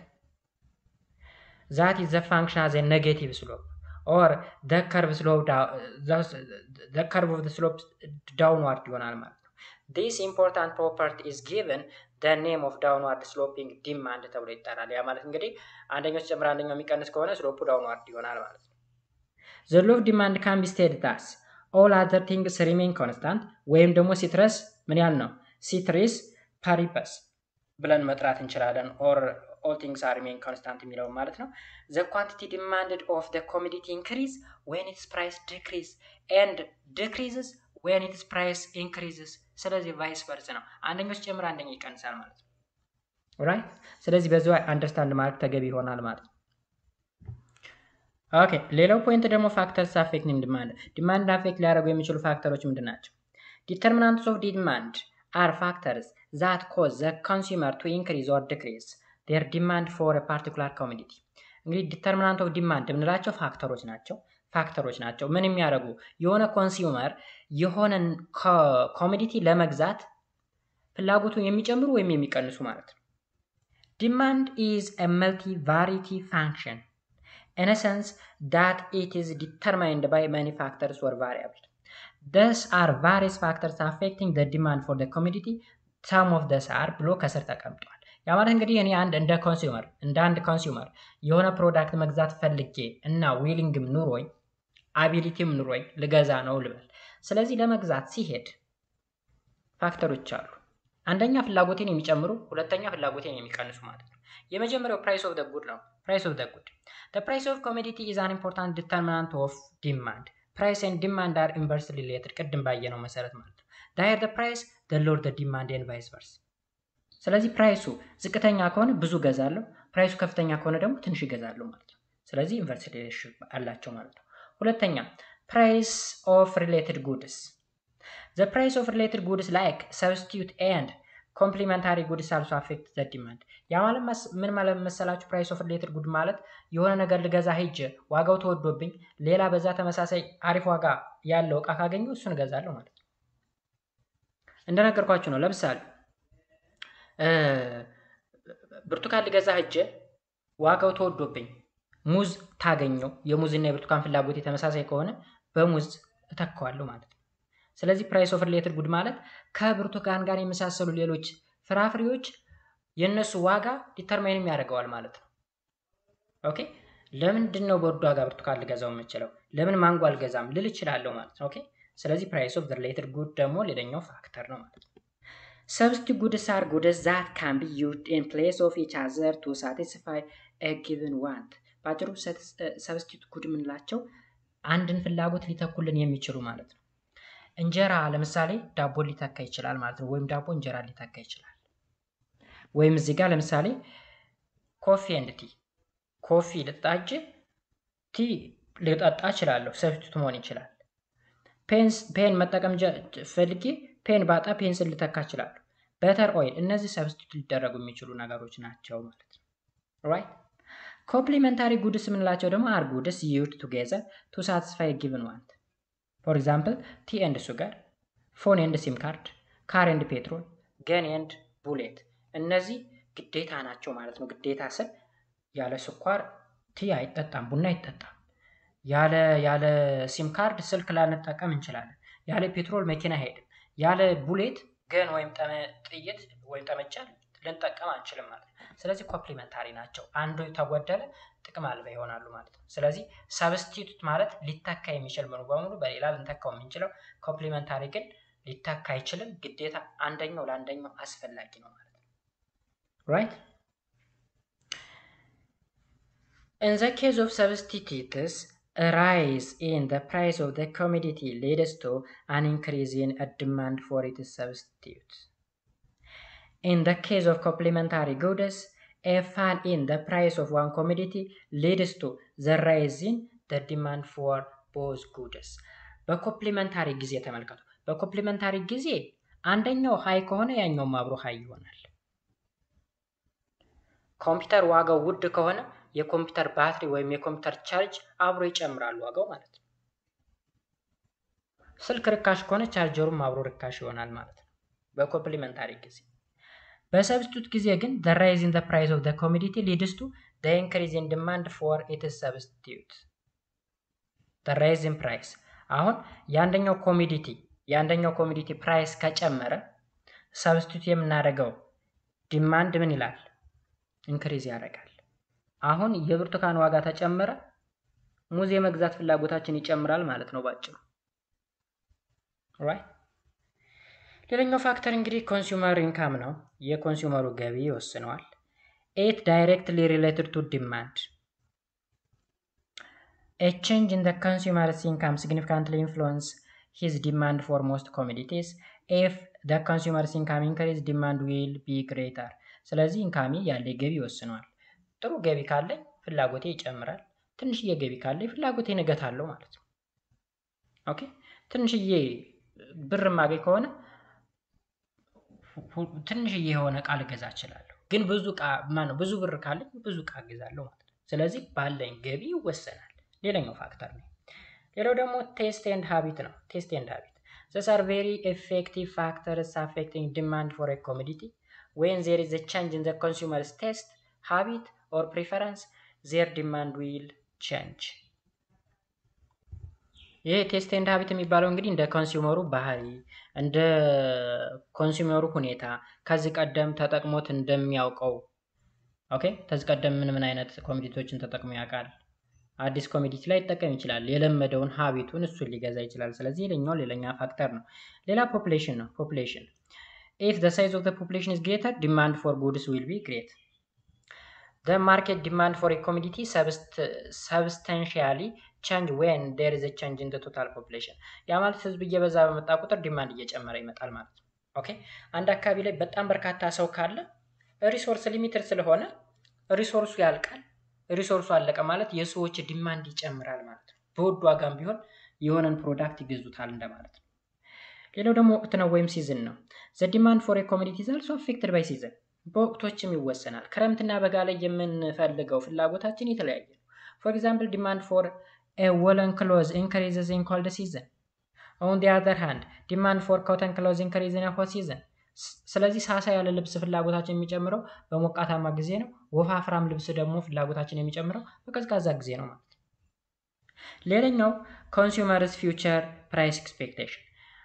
ዛት ኢዝ ዘ ፋንክሽን አዝ ኔጌቲቭ ስሎፕ ኦር ዘ ከርቭ ስሎፕ ዘ ከርቭ ኦፍ ዘ ስሎፕ ዳውንዋርድ ይሆናል ማለት ነው። ዲስ ኢምፖርታንት ፕሮፐርቲ ኢዝ ጊቨን ዘ ኔም ኦፍ ዳውንዋርድ ስሎፒንግ ዲማንድ ተብሎ ይጠራል። ያ ማለት እንግዲህ አንደኛው ሲጨምር አንደኛው የሚቀንስ ከሆነ ስሎፑ ዳውንዋርድ ይሆናል ማለት ነው። ዘ ሎ ኦፍ ዲማንድ ካን ቢ ስቴትድ አስ ኦል አዘር ቲንግስ ሪሜን ኮንስታንት ወይም ደግሞ ሲትረስ ምን ያህል ነው ሲትሪስ ፓሪፐስ ብለን መጥራት እንችላለን። ኦር ኦል ቲንግስ አር ሪሜን ኮንስታንት የሚለውን ማለት ነው። ዘ ኳንቲቲ ዲማንድድ ኦፍ ዘ ኮሚዲቲ ኢንክሪዝ ዌን ኢትስ ፕራይስ ዲክሪዝ ኤንድ ዲክሪዝስ ዌን ኢትስ ፕራይስ ኢንክሪዝስ። ስለዚህ ቫይስ ቨርስ ነው። አንደኛው ሲጨምር አንደኛው ይቀንሳል ማለት ነው። ራይት። ስለዚህ በዚ አንደርስታንድ ማድረግ ተገቢ ይሆናል ማለት ነው። ኦኬ ሌላው ፖይንት ደግሞ ፋክተርስ አፌክቲንግ ዲማንድ ዲማንድ አፌክት ሊያደርጉ የሚችሉ ፋክተሮች ምንድን ናቸው? ዲተርሚናንትስ ኦፍ ዲማንድ አር ፋክተርስ ዛት ኮዝ ዘ ኮንሱመር ቱ ኢንክሪዝ ኦር ዲክሪዝ ዴር ዲማንድ ፎር ፓርቲኩላር ኮሚዲቲ። እንግዲህ ዲተርሚናንት ኦፍ ዲማንድ የምንላቸው ፋክተሮች ናቸው ፋክተሮች ናቸው። ምን የሚያደርጉ የሆነ ኮንሱመር የሆነን ኮሚዲቲ ለመግዛት ፍላጎቱን የሚጨምሩ ወይም የሚቀንሱ ማለት ነው። ዲማንድ ኢዝ አ መልቲ ቫሪቲ ፋንክሽን in a sense that it is determined by many factors or variables. Thus are various factors affecting the demand for the commodity. Some of these are ብሎ ከስር ተቀምጧል። ያ ማለት እንግዲህ እኔ አንድ እንደ ኮንሱመር እንደ አንድ ኮንሱመር የሆነ ፕሮዳክት መግዛት ፈልጌ እና ዊሊንግም ኑሮኝ አቢሊቲም ኑሮኝ ልገዛ ነው ልበል። ስለዚህ ለመግዛት ሲሄድ ፋክተሮች አሉ። አንደኛ ፍላጎቴን የሚጨምሩ፣ ሁለተኛ ፍላጎቴን የሚቀንሱ ማለት ነው። የመጀመሪያው ፕራይስ ኦፍ ደ ጉድ ነው። ፕራይስ ኦፍ ደ ጉድ The price of commodity is an important determinant of demand. Price and demand are inversely related. ቅድም ባየነው መሰረት ማለት ነው። The higher the price, the lower the demand and vice versa. ስለዚህ ፕራይሱ ዝቅተኛ ከሆነ ብዙ ገዛለሁ፣ ፕራይሱ ከፍተኛ ከሆነ ደግሞ ትንሽ ይገዛለሁ ማለት ነው። ስለዚህ ኢንቨርስ ሪሌሽንሽፕ አላቸው ማለት ነው። ሁለተኛ ፕራይስ ኦፍ ሪሌትድ ጉድስ The price of related goods like substitute and ኮምፕሊመንታሪ ጉድስ አልሶ አፌክት ዘ ዲማንድ። ያ ማለት ምን ማለት መሰላችሁ? ፕራይስ ኦፍ ሪሌትድ ጉድ ማለት የሆነ ነገር ልገዛ ሄጄ ዋጋው ተወዶብኝ ሌላ በዛ ተመሳሳይ አሪፍ ዋጋ ያለው እቃ ካገኘው እሱን እገዛለሁ ማለት ነው። እንደነገርኳችሁ ነው። ለምሳሌ ብርቱካን ልገዛ ሄጄ ዋጋው ተወዶብኝ ሙዝ ታገኘው የሙዝና የብርቱካን ፍላጎት ተመሳሳይ ከሆነ በሙዝ እተካዋለሁ ማለት ነው። ስለዚህ ፕራይስ ኦፍ ሪሌትድ ጉድ ማለት ከብርቱካን ጋር የመሳሰሉ ሌሎች ፍራፍሬዎች የእነሱ ዋጋ ዲተርማይንም ያደርገዋል ማለት ነው። ኦኬ ለምንድን ነው በውድ ዋጋ ብርቱካን ልገዛው የምችለው? ለምን ማንጎ አልገዛም ልል እችላለሁ ማለት ነው። ኦኬ ስለዚህ ፕራይስ ኦፍ ሪሌትድ ጉድ ደግሞ ሌላኛው ፋክተር ነው ማለት ነው። ሰብስቲቱት ጉድስ አር ጉድስ ዛት ካን ቢ ዩዝድ ኢን ፕሌስ ኦፍ ኢች አዘር ቱ ሳቲስፋይ ኤ ጊቭን ዋንት። በአጭሩ ሰብስቲቱት ጉድ የምንላቸው አንድን ፍላጎት ሊተኩልን የሚችሉ ማለት ነው። እንጀራ ለምሳሌ ዳቦ ሊተካ ይችላል ማለት ነው። ወይም ዳቦ እንጀራ ሊተካ ይችላል። ወይም እዚህ ጋር ለምሳሌ ኮፊ ኤንድ ቲ ኮፊ ልጣጅ ቲ ልጠጣ እችላለሁ፣ ሰብስቲቱት መሆን ይችላል። ፔን መጠቀም ፈልጌ ፔን ባጣ ፔንስን ልተካ እችላለሁ። በተር ኦይል፣ እነዚህ ሰብስቲቱት ሊደረጉ የሚችሉ ነገሮች ናቸው ማለት ነው። ራይት ኮምፕሊመንታሪ ጉድስ የምንላቸው ደግሞ አር ጉድስ ዩድ ቱጌዘር ቱ ሳቲስፋይ ጊቭን ዋንት ፎር ኤግዛምፕል ቲ ኤንድ ሱገር፣ ፎን ኤንድ ሲም ካርድ፣ ካር ኤንድ ፔትሮል፣ ገን ኤንድ ቡሌት እነዚህ ግዴታ ናቸው ማለት ነው። ግዴታ ስል ያለ ስኳር ቲ አይጠጣም፣ ቡና አይጠጣም። ያለ ያለ ሲም ካርድ ስልክ ላንጠቀም እንችላለን። ያለ ፔትሮል መኪና አይሄድም። ያለ ቡሌት ገን ወይም ጥይት ወይም ጠመንጃ ልንጠቀም አንችልም ማለት ነው። ስለዚህ ኮምፕሊመንታሪ ናቸው። አንዱ ተጎደለ ጥቅም አልባ ይሆናሉ ማለት ነው። ስለዚህ ሰብስቲቱት ማለት ሊተካ የሚችል ሙሉ በሙሉ በሌላ ልንተካው የምንችለው፣ ኮምፕሊመንታሪ ግን ሊተካ አይችልም። ግዴታ አንደኛው ለአንደኛው አስፈላጊ ነው ማለት ነው። ራይት ኢን ዘ ኬዝ ኦፍ ሰብስቲቱትስ ራይዝ ኢን ዘ ፕራይስ ኦፍ ዘ ኮሞዲቲ ሊድስ ቱ አን ኢንክሪዝ ኢን ዲማንድ ፎር ኢትስ ሰብስቲቱት In the case of complementary goods, a fall in the price of one commodity leads to the rise in the demand for both goods. በኮምፕሊመንታሪ ጊዜ ተመልከቱ። በኮምፕሊመንታሪ ጊዜ አንደኛው ሀይ ከሆነ ያኛውም አብሮ ሀይ ይሆናል። ኮምፒውተር ዋጋው ውድ ከሆነ የኮምፒውተር ባትሪ ወይም የኮምፒውተር ቻርጅ አብሮ ይጨምራል ዋጋው ማለት ነው። ስልክ ርካሽ ከሆነ ቻርጀሩም አብሮ ርካሽ ይሆናል ማለት ነው በኮምፕሊመንታሪ ጊዜ። በሰብስቲቱት ጊዜ ግን the rise in the price of the commodity leads to the increase in demand for its substitute the rise in price አሁን የአንደኛው ኮሚዲቲ የአንደኛው ኮሚዲቲ ፕራይስ ከጨመረ ሰብስቲቱት የምናደርገው ዲማንድ ምን ይላል? ኢንክሪዝ ያደርጋል። አሁን የብርቱካን ዋጋ ተጨመረ፣ ሙዝ የመግዛት ፍላጎታችን ይጨምራል ማለት ነው ባጭሩ። ራይት ሌላኛው ፋክተር እንግዲህ ኮንሱመር ኢንካም ነው። የኮንሱመሩ ገቢ ይወስነዋል። ኤት ዳይሬክትሊ ሪሌትድ ቱ ዲማንድ ኤ ቼንጅ ኢን ዘ ኮንሱመርስ ኢንካም ሲግኒፊካንትሊ ኢንፍሉዌንስ ሂዝ ዲማንድ ፎር ሞስት ኮሞዲቲስ ኤፍ ዘ ኮንሱመርስ ኢንካም ኢንክሪዝ ዲማንድ ዊል ቢ ግሬተር። ስለዚህ ኢንካሚ ያለ ገቢ ይወስነዋል። ጥሩ ገቢ ካለኝ ፍላጎቴ ይጨምራል። ትንሽዬ ገቢ ካለኝ ፍላጎቴ እገታለሁ ማለት ነው። ኦኬ ትንሽዬ ብር ማገኝ ከሆነ ትንሽዬ የሆነ እቃ ልገዛ እችላለሁ። ግን ብዙ እቃ ማነው ብዙ ብር ካለኝ ብዙ እቃ እገዛለሁ ማለት ነው። ስለዚህ ባለኝ ገቢ ይወሰናል። ሌላኛው ፋክተር ነው። ሌላው ደግሞ ቴስት ኤንድ ሃቢት ነው። ቴስት ኤንድ ሃቢት ዘስ አር ቬሪ ኤፌክቲቭ ፋክተርስ አፌክቲንግ ዲማንድ ፎር ኤ ኮሞዲቲ ዌን ዜር ኢዝ ኤ ቼንጅ ኢን ዘ ኮንሱመርስ ቴስት ሃቢት ኦር ፕሪፈረንስ ዜር ዲማንድ ዊል ቼንጅ። ይሄ ቴስት ኤንድ ሃቢት የሚባለው እንግዲህ እንደ ኮንሱመሩ ባህሪ እንደ ኮንሱመሩ ሁኔታ ከዚህ ቀደም ተጠቅሞት እንደሚያውቀው ኦኬ፣ ከዚህ ቀደም ምን ምን አይነት ኮሚዲቲዎችን ተጠቅሞ ያውቃል። አዲስ ኮሚዲቲ ላይ ይጠቀም ይችላል። የለመደውን ሀቢቱን እሱን ሊገዛ ይችላል። ስለዚህ ሌላኛው ሌላኛ ፋክተር ነው። ሌላ ፖፕሌሽን ነው። ፖፕሌሽን ኢፍ ዘ ሳይዝ ኦፍ ዘ ፖፕሌሽን ኢዝ ግሬተር ዲማንድ ፎር ጉድስ ዊል ቢ ግሬት ዘ ማርኬት ዲማንድ ፎር ኮሚዲቲ ሰብስታንሺያሊ ቼንጅ ዌን ዴር ኢዝ ቼንጅ ኢን ቶታል ፖፕሌሽን። ያ ማለት ህዝብ እየበዛ በመጣ ቁጥር ዲማንድ እየጨመረ ይመጣል ማለት ነው። ኦኬ አንድ አካባቢ ላይ በጣም በርካታ ሰው ካለ ሪሶርስ ሊሚትድ ስለሆነ ሪሶርሱ ያልቃል። ሪሶርሱ አለቀ ማለት የሰዎች ዲማንድ ይጨምራል ማለት ነው። በውድ ዋጋም ቢሆን የሆነን ፕሮዳክት ይገዙታል እንደማለት ነው። ሌላው ደግሞ ወቅት ነው ወይም ሲዝን ነው። ዘ ዲማንድ ፎር ኮሚዲቲ ኢዝ አልሶ አፌክትድ ባይ ሲዝን በወቅቶችም ይወሰናል። ክረምትና በጋ ላይ የምንፈልገው ፍላጎታችን የተለያየ ነው። ፎር ኤግዛምፕል ዲማንድ ፎር ወለን ክሎዝ ኢንክሪዝስ ኢን ኮልድ ሲዝን ኦን ዲ አዘር ሃንድ ዲማንድ ፎር ኮተን ክሎዝ ኢንክሪዝ ኢን ሆት ሲዝን። ስለዚህ ሳሳ ያለ ልብስ ፍላጎታችን የሚጨምረው በሞቃታማ ጊዜ ነው። ወፋፍራም ልብስ ደግሞ ፍላጎታችን የሚጨምረው በቀዝቃዛ ጊዜ ነው ማለት ነው። ሌላኛው ኮንሱመርስ ፊውቸር ፕራይስ ኤክስፔክቴሽን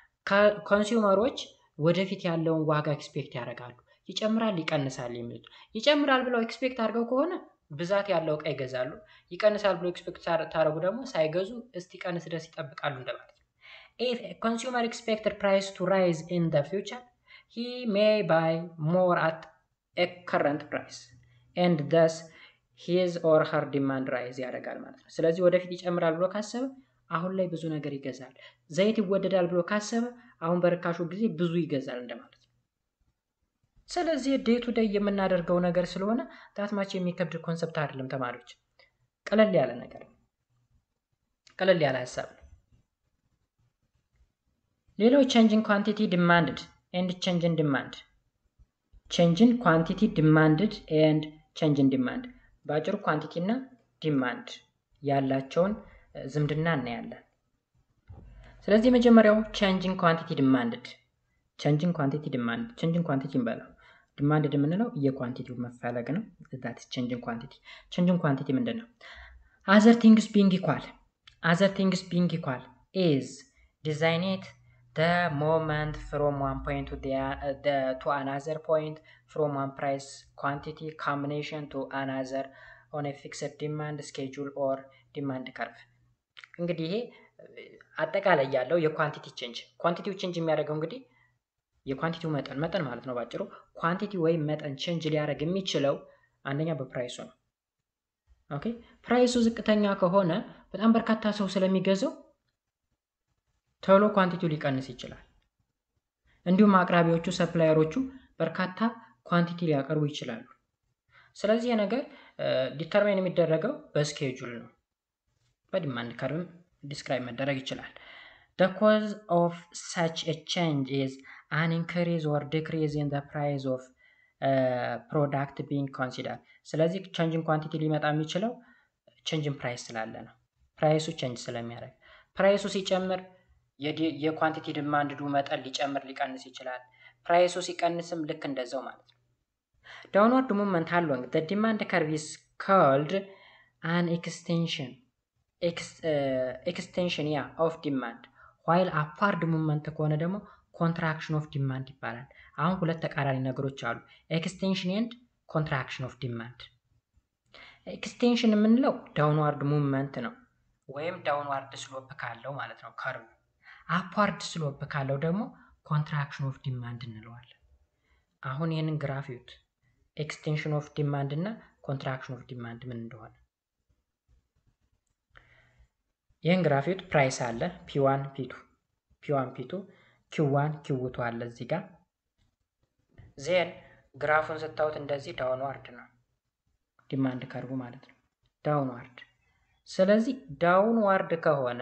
ኮንሱመሮች ወደፊት ያለውን ዋጋ ኤክስፔክት ያደርጋሉ። ይጨምራል፣ ይቀንሳል የሚሉት ይጨምራል ብለው ኤክስፔክት አድርገው ከሆነ ብዛት ያለው እቃ ይገዛሉ። ይቀንሳል ብለው ኤክስፔክት ታደረጉ ደግሞ ሳይገዙ እስቲ ቀንስ ድረስ ይጠብቃሉ እንደማለት ነው። ኢፍ ኮንሱመር ኤክስፔክትድ ፕራይስ ቱ ራይዝ ኢን ደ ፊውቸር ሂ ሜይ ባይ ሞር አት ኤ ከረንት ፕራይስ ኤንድ ደስ ሂዝ ኦር ሀር ዲማንድ ራይዝ ያደርጋል ማለት ነው። ስለዚህ ወደፊት ይጨምራል ብሎ ካሰበ አሁን ላይ ብዙ ነገር ይገዛል። ዘይት ይወደዳል ብሎ ካሰበ አሁን በርካሹ ጊዜ ብዙ ይገዛል እንደማለት ነው። ስለዚህ ዴይ ቱ ዴይ የምናደርገው ነገር ስለሆነ ዳትማች የሚከብድ ኮንሰፕት አይደለም ተማሪዎች፣ ቀለል ያለ ነገር ነው። ቀለል ያለ ሀሳብ ነው። ሌላው ቼንጅን ኳንቲቲ ዲማንድድ ኤንድ ቼንጅን ዲማንድ ቼንጅን ኳንቲቲ ዲማንድድ ኤንድ ቼንጅን ዲማንድ በአጭሩ ኳንቲቲ እና ዲማንድ ያላቸውን ዝምድና እናያለን። ስለዚህ የመጀመሪያው ቼንጅን ኳንቲቲ ዲማንድድ ቼንጅን ኳንቲቲ ዲማንድ ቼንጅን ኳንቲቲ እንበለው ዲማንድድ የምንለው የኳንቲቲው መፈለግ ነው። ዛት ቼንጅን ኳንቲቲ ቼንጅን ኳንቲቲ ምንድን ነው? አዘር ቲንግስ ቢንግ ኢኳል አዘር ቲንግስ ቢንግ ኢኳል ኢዝ ዲዛይኔት the moment from one point to the, uh, the to another point from one price quantity combination to another on a fixed demand schedule or demand curve እንግዲህ ይሄ አጠቃላይ ያለው የኳንቲቲ ቼንጅ ኳንቲቲው ቼንጅ የሚያደርገው እንግዲህ የኳንቲቲው መጠን መጠን ማለት ነው ባጭሩ ኳንቲቲ ወይም መጠን ቼንጅ ሊያደርግ የሚችለው አንደኛ በፕራይሱ ነው ኦኬ ፕራይሱ ዝቅተኛ ከሆነ በጣም በርካታ ሰው ስለሚገዛው ቶሎ ኳንቲቲው ሊቀንስ ይችላል። እንዲሁም አቅራቢዎቹ ሰፕላየሮቹ በርካታ ኳንቲቲ ሊያቀርቡ ይችላሉ። ስለዚህ ነገር ዲተርማይን የሚደረገው በስኬጁል ነው። በዲማንድ ከርቭም ዲስክራይብ መደረግ ይችላል። The cause of such a change is an increase or decrease in the price of uh, product being considered. ስለዚህ ቼንጅን ኳንቲቲ ሊመጣ የሚችለው ቼንጅን ፕራይስ ስላለ ነው። ፕራይሱ ቼንጅ ስለሚያደርግ ፕራይሱ ሲጨምር የኳንቲቲ ዲማንድዱ መጠን ሊጨምር ሊቀንስ ይችላል። ፕራይሱ ሲቀንስም ልክ እንደዛው ማለት ነው። ዳውንዋርድ ሙቭመንት አሎንግ ዘ ዲማንድ ከርቭ ኢዝ ኮልድ አን ኤክስቴንሽን ኤክስቴንሽን ያ ኦፍ ዲማንድ ዋይል አፓርድ ሙቭመንት ከሆነ ደግሞ ኮንትራክሽን ኦፍ ዲማንድ ይባላል። አሁን ሁለት ተቃራኒ ነገሮች አሉ፣ ኤክስቴንሽን ኤንድ ኮንትራክሽን ኦፍ ዲማንድ። ኤክስቴንሽን የምንለው ዳውንዋርድ ሙቭመንት ነው፣ ወይም ዳውንዋርድ ስሎፕ ካለው ማለት ነው ከርቭ አፓርድ ስሎፕ ካለው ደግሞ ኮንትራክሽን ኦፍ ዲማንድ እንለዋለን። አሁን ይህንን ግራፍ ይዩት። ኤክስቴንሽን ኦፍ ዲማንድ እና ኮንትራክሽን ኦፍ ዲማንድ ምን እንደሆነ ይህን ግራፍ ይዩት። ፕራይስ አለ ፒዋን ፒቱ ፒዋን ፒቱ ኪዋን ኪውቱ አለ እዚህ ጋር ዜን ግራፉን ስታዩት እንደዚህ ዳውንዋርድ ነው ዲማንድ ከርቡ ማለት ነው ዳውንዋርድ። ስለዚህ ዳውንዋርድ ከሆነ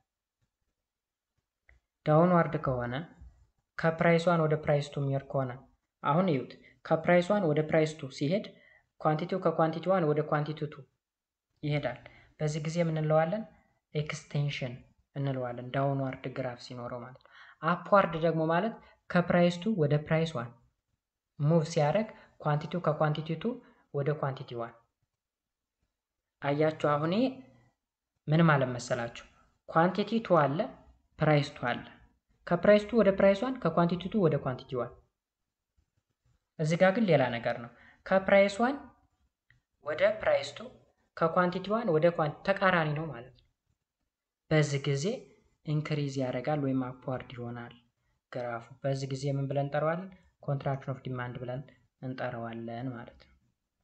ዳውንዋርድ ከሆነ ከፕራይሷን ወደ ፕራይስ ቱ የሚሄድ ከሆነ አሁን እዩት። ከፕራይሷን ወደ ፕራይስ ቱ ሲሄድ ኳንቲቲው ከኳንቲቲዋን ወደ ኳንቲቲ ቱ ይሄዳል። በዚህ ጊዜ ምን እንለዋለን? ኤክስቴንሽን እንለዋለን። ዳውንዋርድ ግራፍ ሲኖረው ማለት ነው። አፕዋርድ ደግሞ ማለት ከፕራይስ ቱ ወደ ፕራይስ ዋን ሙቭ ሲያደርግ ኳንቲቲው ከኳንቲቲ ቱ ወደ ኳንቲቲ ዋን አያችሁ። አሁን ምን ማለት መሰላችሁ? ኳንቲቲ ቱ አለ ፕራይስ ቱ አለ። ከፕራይስ ቱ ወደ ፕራይስ ዋን ከኳንቲቲ ቱ ወደ ኳንቲቲ ዋን። እዚህ ጋር ግን ሌላ ነገር ነው። ከፕራይስ ዋን ወደ ፕራይስ ቱ ከኳንቲቲ ዋን ወደ ኳንቲቲ ተቃራኒ ነው ማለት ነው። በዚህ ጊዜ ኢንክሪዝ ያደርጋል ወይም አፕዋርድ ይሆናል ግራፉ። በዚህ ጊዜ ምን ብለን እንጠራዋለን? ኮንትራክሽን ኦፍ ዲማንድ ብለን እንጠራዋለን ማለት ነው።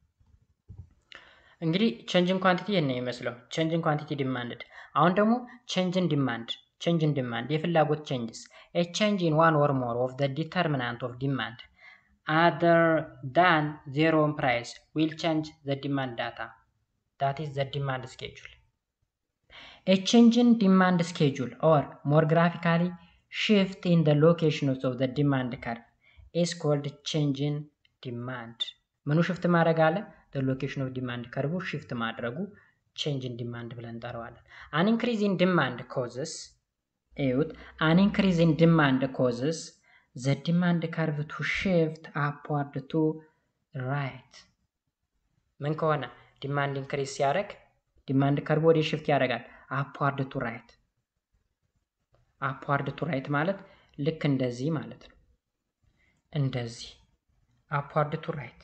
እንግዲህ ቼንጅን ኳንቲቲ ይህን ነው የሚመስለው፣ ቼንጅን ኳንቲቲ ዲማንድድ። አሁን ደግሞ ቼንጅን ዲማንድ ቼንጅን ዲማንድ የፍላጎት ቼንጅስ ኤ ቼንጅ ኢን ዋን ኦር ሞር ኦፍ ዘ ዲተርሚናንት ኦፍ ዲማንድ አደር ዳን ዜሮ ኦን ፕራይስ ዊል ቼንጅ ዘ ዲማንድ ዳታ ዳት ኢዝ ዘ ዲማንድ ስኬጁል ኤ ቼንጅ ኢን ዲማንድ ስኬጁል ኦር ሞር ግራፊካሊ ሽፍት ኢን ዘ ሎኬሽንስ ኦፍ ዘ ዲማንድ ከርቭ ኢዝ ኮልድ ቼንጅ ኢን ዲማንድ ምኑ ሽፍት ማድረግ አለ ዘ ሎኬሽን ኦፍ ዲማንድ ከርቡ ሽፍት ማድረጉ ቼንጅ ኢን ዲማንድ ብለን እንጠራዋለን አን ኢንክሪዝ ኢን ዲማንድ ኮዝስ እዩት አን ኢንክሪዝ ኢን ዲማንድ ኮዝስ ዘ ዲማንድ ከርቭ ቱ ሽፍት አፕዋርድ ቱ ራይት ምን ከሆነ ዲማንድ ኢንክሪዝ ሲያደርግ ዲማንድ ከርቭ ወደ ሽፍት ያደርጋል አፕዋርድ ቱ ራይት አፕዋርድ ቱ ራይት ማለት ልክ እንደዚህ ማለት ነው እንደዚህ አፕዋርድ ቱ ራይት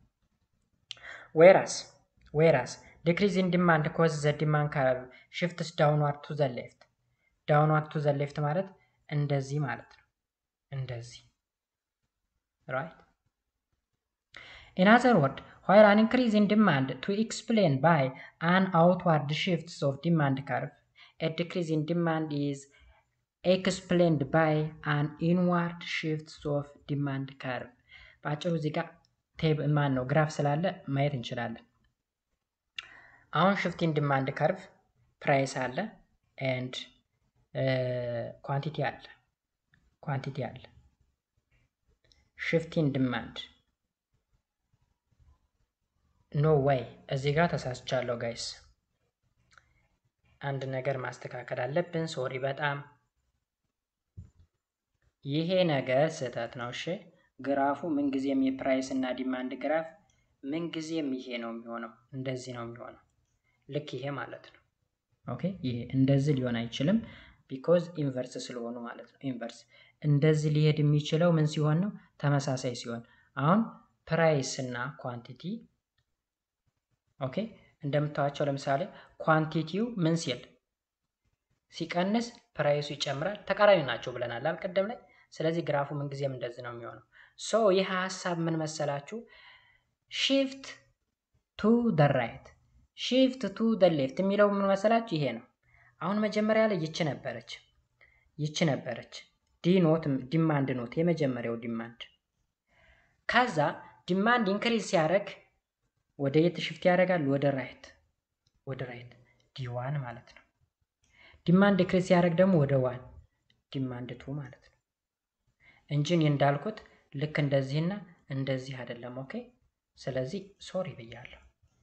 ዌራስ ዌራስ ዲክሪዝ ኢን ዲማንድ ኮዝ ዘ ዲማንድ ከርቭ ሽፍትስ ዳውንዋርድ ቱ ዘ ሌፍት ዳውንዋርድ ቱ ዘ ሌፍት ማለት እንደዚህ ማለት ነው እንደዚህ ራይት ኢን አዘር ወርድ while an increase in demand to explain by an outward shifts of demand curve a decrease in demand is explained by an inward shifts of demand curve በአጭሩ እዚህ ጋር ቴብ ማን ነው ግራፍ ስላለ ማየት እንችላለን አሁን ሽፍቲን ዲማንድ ከርቭ ፕራይስ አለ ኤንድ ኳንቲቲ አለ ኳንቲቲ አለ ሽፍቲን ዲማንድ ኖ ወይ እዚህ ጋር ተሳስቻለሁ ጋይስ አንድ ነገር ማስተካከል አለብን ሶሪ በጣም ይሄ ነገር ስህተት ነው እሺ ግራፉ ምንጊዜም የፕራይስ እና ዲማንድ ግራፍ ምንጊዜም ይሄ ነው የሚሆነው እንደዚህ ነው የሚሆነው ልክ ይሄ ማለት ነው ኦኬ ይሄ እንደዚህ ሊሆን አይችልም ቢኮዝ ኢንቨርስ ስለሆኑ ማለት ነው ኢንቨርስ እንደዚህ ሊሄድ የሚችለው ምን ሲሆን ነው ተመሳሳይ ሲሆን አሁን ፕራይስ እና ኳንቲቲ ኦኬ እንደምታዋቸው ለምሳሌ ኳንቲቲው ምን ሲል ሲቀንስ ፕራይሱ ይጨምራል ተቃራኒ ናቸው ብለናል አልቀደም ላይ ስለዚህ ግራፉ ምንጊዜም እንደዚህ ነው የሚሆነው ሶ ይህ ሀሳብ ምን መሰላችሁ ሺፍት ቱ ደ ራይት ሺፍት ቱ ደ ሌፍት የሚለው ምን መሰላችሁ ይሄ ነው አሁን መጀመሪያ ላይ ይች ነበረች ይች ነበረች ዲ ኖት ዲማንድ ኖት የመጀመሪያው ዲማንድ ከዛ ዲማንድ ኢንክሪዝ ሲያደርግ ወደ የት ሽፍት ያደርጋል ወደ ራይት ወደ ራይት ዲዋን ማለት ነው ዲማንድ ኢንክሪዝ ሲያደርግ ደግሞ ወደ ዋን ዲማንድ ቱ ማለት ነው እንጂ እኔ እንዳልኩት ልክ እንደዚህና እንደዚህ አይደለም ኦኬ ስለዚህ ሶሪ ብያለሁ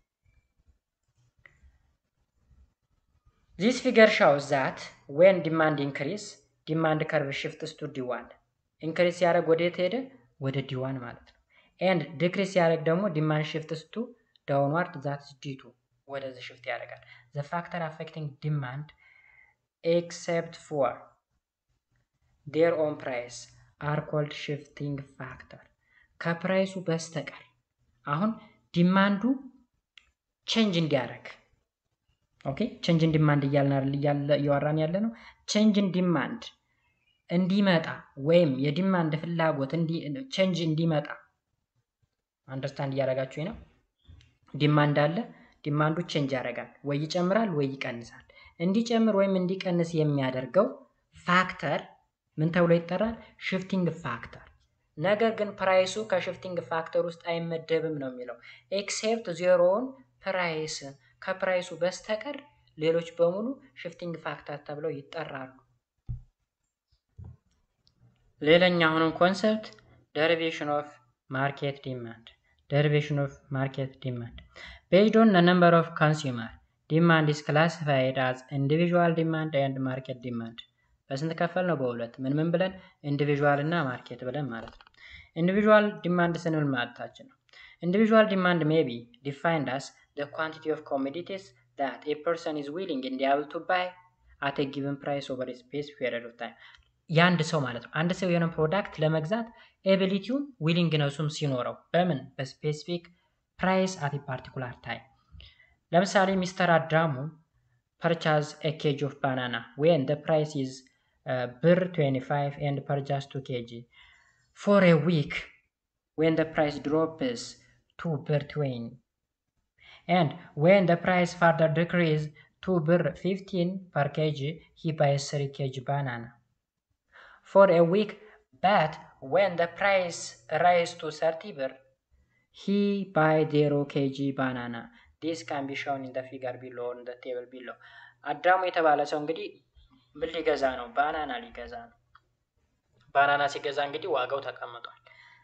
ዚስ ፊገር ሻውስ ዛት ዌን ዲማንድ ኢንክሪስ ዲማንድ ከርቭ ሽፍትስ ቱ ዲዋን ኢንክሪስ ሲያደርግ ወደ የት ሄደ ወደ ዲዋን ማለት ነው ኤንድ ዲክሪስ ሲያደርግ ደግሞ ዲማንድ ሽፍትስ ቱ ዳውንዋርድ ዛት ዲቱ ወደዚህ ሽፍት ያደርጋል ዘ ፋክተር አፌክቲንግ ዲማንድ ኤክሴፕት ፎር ዴር ኦን ፕራይስ አር ኮልድ ሽፍቲንግ ፋክተር ከፕራይሱ በስተቀር አሁን ዲማንዱ ቼንጅ እንዲያደርግ ኦኬ ቼንጅን ዲማንድ እያወራን ያለ ነው ቼንጅን ዲማንድ እንዲመጣ ወይም የዲማንድ ፍላጎት ቼንጅ እንዲመጣ አንደርስታንድ እያደረጋችሁ ነው ዲማንድ አለ ዲማንዱ ቼንጅ ያደርጋል ወይ ይጨምራል ወይ ይቀንሳል እንዲጨምር ወይም እንዲቀንስ የሚያደርገው ፋክተር ምን ተብሎ ይጠራል ሽፍቲንግ ፋክተር ነገር ግን ፕራይሱ ከሽፍቲንግ ፋክተር ውስጥ አይመደብም ነው የሚለው ኤክሴፕት ዜሮውን ፕራይስ ከፕራይሱ በስተቀር ሌሎች በሙሉ ሽፍቲንግ ፋክተር ተብለው ይጠራሉ ሌላኛ አሁንም ኮንሰፕት ደሪቬሽን ኦፍ ማርኬት ዲማንድ ደሪቬሽን ኦፍ ማርኬት ዲማንድ ቤዝድ ኦን ነምበር ኦፍ ኮንሱመር ዲማንድ ኢስ ክላሲፋይድ አዝ ኢንዲቪዥዋል ዲማንድ ኤንድ ማርኬት ዲማንድ በስንት ከፈል ነው በሁለት ምን ምን ብለን ኢንዲቪዥዋል እና ማርኬት ብለን ማለት ነው ኢንዲቪዥዋል ዲማንድ ስንል ማለታችን ነው ኢንዲቪዥዋል ዲማንድ ሜይ ቢ ዲፋይንድ አስ the quantity of commodities that a person is willing and able to buy at a given price over a specific period of time የአንድ ሰው ማለት ነው አንድ ሰው የሆነ ፕሮዳክት ለመግዛት ኤቢሊቲውን ዊሊንግነሱም ሲኖረው በምን በስፔሲፊክ ፕራይስ አት ፓርቲኩላር ታይም ለምሳሌ ሚስተር አዳሙ ፐርቻዝ ኤ ኬጅ ኦፍ ባናና ዌን ደ ፕራይስ ኢዝ ብር 25 ኤንድ ፐርቻዝ 2 ኬጂ ፎር ኤ ዊክ ዌን ደ ፕራይስ ድሮፕስ ቱ ብር 20 and when the price further decrease to bir 15 per kg he buys 3 kg banana for a week but when the price rise to 30 bir he buy 0 kg banana this can be shown in the figure below in the table below አዳሙ የተባለ ሰው እንግዲህ ምን ሊገዛ ነው ባናና ሊገዛ ነው ባናና ሲገዛ እንግዲህ ዋጋው ተቀምጧል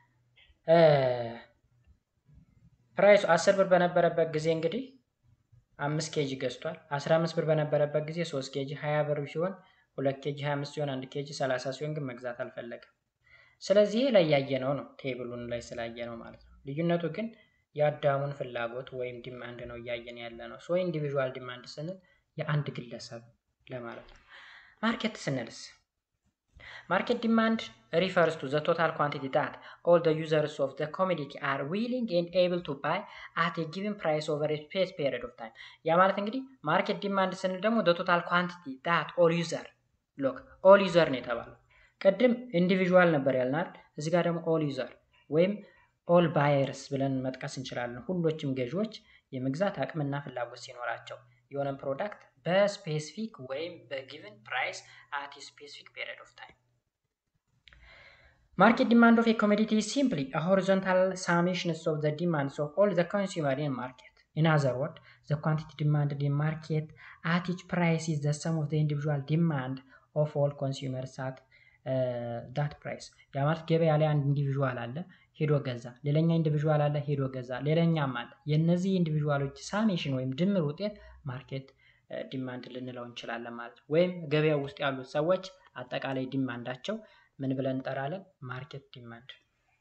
ፕራይሱ አስር ብር በነበረበት ጊዜ እንግዲህ አምስት ኬጂ ገዝቷል። አስራ አምስት ብር በነበረበት ጊዜ ሶስት ኬጂ፣ ሀያ ብር ሲሆን ሁለት ኬጂ፣ ሀያ አምስት ሲሆን አንድ ኬጂ፣ ሰላሳ ሲሆን ግን መግዛት አልፈለገም። ስለዚህ ላይ ያየነው ነው ቴብሉን ላይ ስላየ ነው ማለት ነው። ልዩነቱ ግን የአዳሙን ፍላጎት ወይም ዲማንድ ነው እያየን ያለ ነው። ሶ ኢንዲቪዥዋል ዲማንድ ስንል የአንድ ግለሰብ ለማለት ነው። ማርኬት ስንልስ Market demand refers to the total quantity that all the users of the commodity are willing and able to buy at a given price over a space period of time። ያ ማለት እንግዲህ ማርኬት ዲማንድ ስንል ደግሞ the total quantity that all user ሎክ all user ነው የተባለው። ቅድም ኢንዲቪዥዋል ነበር ያልናል። እዚህ ጋር ደግሞ all user ወይም ኦል ባየርስ ብለን መጥቀስ እንችላለን። ሁሎችም ገዢዎች የመግዛት አቅምና ፍላጎት ሲኖራቸው የሆነን ፕሮዳክት በስፔሲፊክ ወይም በጊቭን ፕራይስ አት ስፔሲፊክ ፔሪድ ኦፍ ታይም Market demand of a commodity is simply a horizontal summation of the demands of all the consumer in market. ኢን አዘር ወርድ ዘ ኳንቲቲ ዲማንድድ ኢን ማርኬት አት ኢች ፕራይስ ኢዝ ዘ ሰም ኦፍ ዘ ኢንዲቪዥዋል ዲማንድ ኦፍ ኦል ኮንሱመርስ አት ዳት ፕራይስ። ያ ማለት ገበያ ላይ አንድ ኢንዲቪዥዋል አለ ሄዶ ገዛ፣ ሌላኛ ኢንዲቪዥዋል አለ ሄዶ ገዛ፣ ሌላኛም አለ። የእነዚህ ኢንዲቪዥዋሎች ሳሜሽን ወይም ድምር ውጤት ማርኬት ዲማንድ ልንለው እንችላለን ማለት ነው። ወይም ገበያው ውስጥ ያሉት ሰዎች አጠቃላይ ዲማንዳቸው ምን ብለን እንጠራለን? ማርኬት ዲማንድ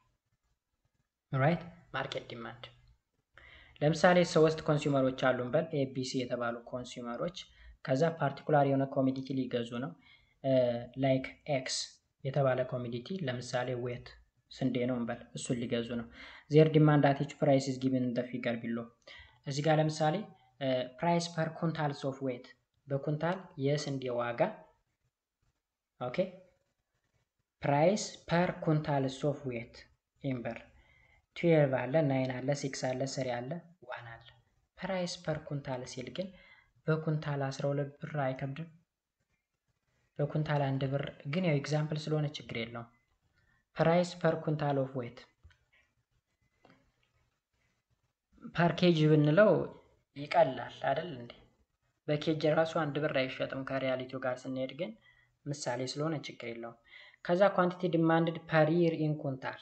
ራይት። ማርኬት ዲማንድ ለምሳሌ ሶስት ኮንሱመሮች አሉን በል ኤቢሲ የተባሉ ኮንሱመሮች ከዛ ፓርቲኩላር የሆነ ኮሚዲቲ ሊገዙ ነው። ላይክ ኤክስ የተባለ ኮሚዲቲ ለምሳሌ ዌት ስንዴ ነው እንበል እሱን ሊገዙ ነው። ዜር ዲማንድ አት ኢች ፕራይስ ኢዝ ጊቭን ኢን ዘ ፊገር ቢሎ። እዚህ ጋር ለምሳሌ ፕራይስ ፐር ኩንታልስ ኦፍ ዌት በኩንታል የስንዴ ዋጋ ኦኬ ፕራይስ ፐር ኩንታልስ ኦፍ ዌት ኢምበር ትዌልቭ አለ ናይን አለ ሲክስ አለ ስሪ አለ ዋን አለ። ፕራይስ ፐር ኩንታል ሲል ግን በኩንታል 12 ብር አይከብድም? በኩንታል አንድ ብር ግን ያው ኤግዛምፕል ስለሆነ ችግር የለውም። ፕራይስ ፐር ኩንታል ኦፍ ዌት ፐር ኬጅ ብንለው ይቀላል አይደል እንዴ? በኬጅ ራሱ አንድ ብር አይሸጥም ከሪያሊቲው ጋር ስንሄድ ግን ምሳሌ ስለሆነ ችግር የለውም። ከዛ ኳንቲቲ ዲማንድድ ፐር ይር ኢን ኩንታል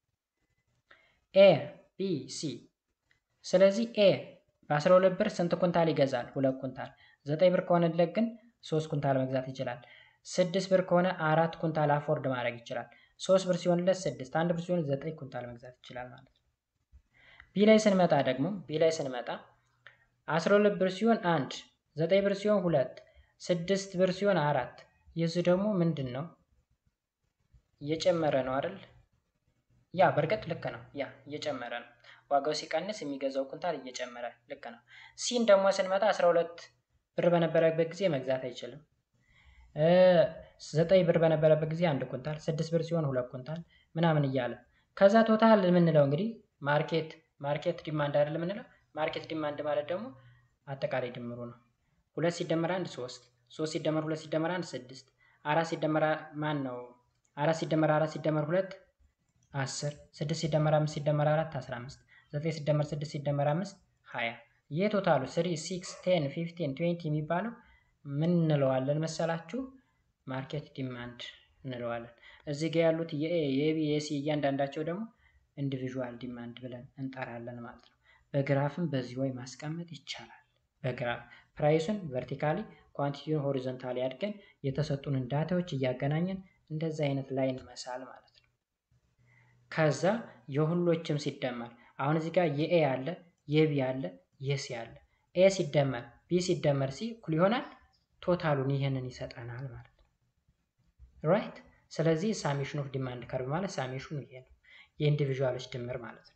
ኤ ቢ ሲ። ስለዚህ ኤ በ12 ብር ስንት ኩንታል ይገዛል? ሁለት ኩንታል። ዘጠኝ ብር ከሆነለት ግን ሶስት ኩንታል መግዛት ይችላል። ስድስት ብር ከሆነ አራት ኩንታል አፎርድ ማድረግ ይችላል። ሶስት ብር ሲሆንለት ስድስት፣ አንድ ብር ሲሆን ዘጠኝ ኩንታል መግዛት ይችላል ማለት ነው። ቢ ላይ ስንመጣ ደግሞ ቢ ላይ ስንመጣ 12 ብር ሲሆን አንድ፣ ዘጠኝ ብር ሲሆን ሁለት፣ ስድስት ብር ሲሆን አራት። የዚህ ደግሞ ምንድን ነው እየጨመረ ነው አይደል? ያ በእርግጥ ልክ ነው። ያ እየጨመረ ነው። ዋጋው ሲቀንስ የሚገዛው ኩንታል እየጨመረ ልክ ነው። ሲን ደግሞ ስንመጣ 12 ብር በነበረበት ጊዜ መግዛት አይችልም። ዘጠኝ ብር በነበረበት ጊዜ አንድ ኩንታል፣ ስድስት ብር ሲሆን ሁለት ኩንታል ምናምን እያለ ከዛ ቶታል የምንለው እንግዲህ ማርኬት ማርኬት ዲማንድ አይደል የምንለው። ማርኬት ዲማንድ ማለት ደግሞ አጠቃላይ ድምሩ ነው። ሁለት ሲደመር አንድ ሶስት፣ ሶስት ሲደመር ሁለት ሲደመር አንድ ስድስት፣ አራት ሲደመር ማን ነው አራት ሲደመር አራት ሲደመር ሁለት አስር፣ ስድስት ሲደመር አምስት ሲደመር አራት አስራ አምስት፣ ዘጠኝ ሲደመር ስድስት ሲደመር አምስት ሀያ። ይህ ቶታሉ ስሪ ሲክስ ቴን ፊፍቲን ትዌንቲ የሚባለው ምን እንለዋለን መሰላችሁ? ማርኬት ዲማንድ እንለዋለን። እዚህ ጋ ያሉት የኤ የቢ የሲ እያንዳንዳቸው ደግሞ ኢንዲቪዥዋል ዲማንድ ብለን እንጠራለን ማለት ነው። በግራፍም በዚህ ወይ ማስቀመጥ ይቻላል። በግራፍ ፕራይሱን ቨርቲካሊ ኳንቲቲውን ሆሪዞንታሊ አድርገን የተሰጡንን ዳታዎች እያገናኘን እንደዚህ አይነት ላይን መሳል ማለት ነው። ከዛ የሁሎችም ሲደመር አሁን እዚህ ጋር የኤ አለ፣ የቢ አለ፣ የሲ አለ። ኤ ሲደመር ቢ ሲደመር ሲ እኩል ይሆናል ቶታሉን ይህንን ይሰጠናል ማለት ነው። ራይት። ስለዚህ ሳሜሽን ኦፍ ዲማንድ ከርቭ ማለት ሳሜሽኑ ይሄ ነው፣ የኢንዲቪዥዋሎች ድምር ማለት ነው።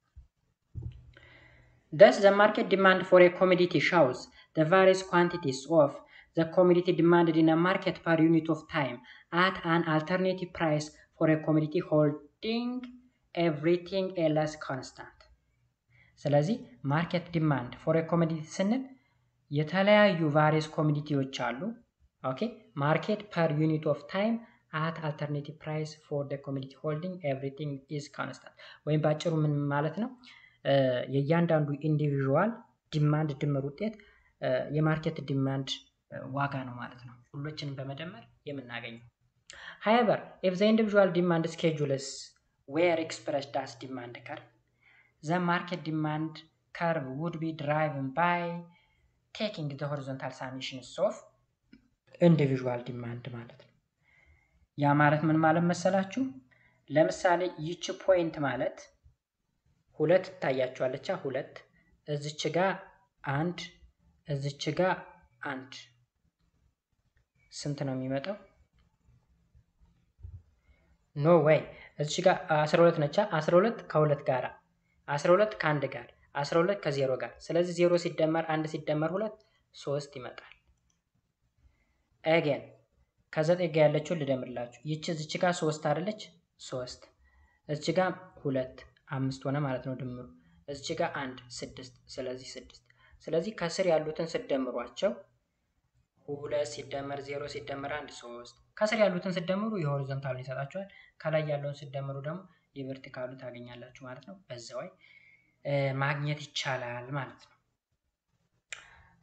Thus, the market demand for a commodity shows the various quantities of the commodity demanded in a market per unit of time at an alternative price for a commodity holding everything else constant. ስለዚህ ማርኬት ዲማንድ ፎር ኮሞዲቲ ስንል የተለያዩ ቫሪየስ ኮሞዲቲዎች አሉ። ኦኬ ማርኬት ፐር ዩኒት ኦፍ ታይም አት አልተርኔቲቭ ፕራይስ ፎር ደ ኮሞዲቲ ሆልዲንግ ኤቭሪቲንግ ኢዝ ኮንስታንት። ወይም በአጭሩ ምን ማለት ነው? የእያንዳንዱ ኢንዲቪዥዋል ዲማንድ ድምር ውጤት የማርኬት ዲማንድ ዋጋ ነው ማለት ነው። ሁሎችንም በመደመር የምናገኘው። ሃይበር ኢፍ ዘ ኢንዲቪዥዋል ዲማንድ ስኬጁልስ ዌር ኤክስፕረስድ አስ ዲማንድ ከርቭ ዘ ማርኬት ዲማንድ ከርቭ ውድ ቢ ድራይቭን ባይ ቴኪንግ ዘ ሆሪዞንታል ሳሚሽንስ ኦፍ ኢንዲቪዥዋል ዲማንድ ማለት ነው። ያ ማለት ምን ማለት መሰላችሁ? ለምሳሌ ይቺ ፖይንት ማለት ሁለት ትታያችኋለች። ሁለት እዚች ጋ አንድ እዚች ጋ አንድ ስንት ነው የሚመጣው? ኖ ወይ እዚች ጋ 12 ነቻ። 12 ከሁለት ጋር 12 ከአንድ ጋር 12 ከዜሮ ጋር። ስለዚህ ዜሮ ሲደመር አንድ ሲደመር ሁለት ሶስት ይመጣል። አገን ከዘጠኝ ጋ ያለችውን ልደምርላችሁ። ይቺ እዚች ጋ ሶስት አይደለች? ሶስት እዚች ጋ ሁለት አምስት ሆነ ማለት ነው ድምሩ። እዚች ጋ አንድ ስድስት፣ ስለዚህ ስድስት። ስለዚህ ከስር ያሉትን ስደምሯቸው ሁለት ሲደመር ዜሮ ሲደመር አንድ ሶስት። ከስር ያሉትን ስደምሩ የሆሪዞንታሉን ይሰጣችኋል። ከላይ ያለውን ስደምሩ ደግሞ የቨርቲካሉ ታገኛላችሁ ማለት ነው። በዛው ማግኘት ይቻላል ማለት ነው።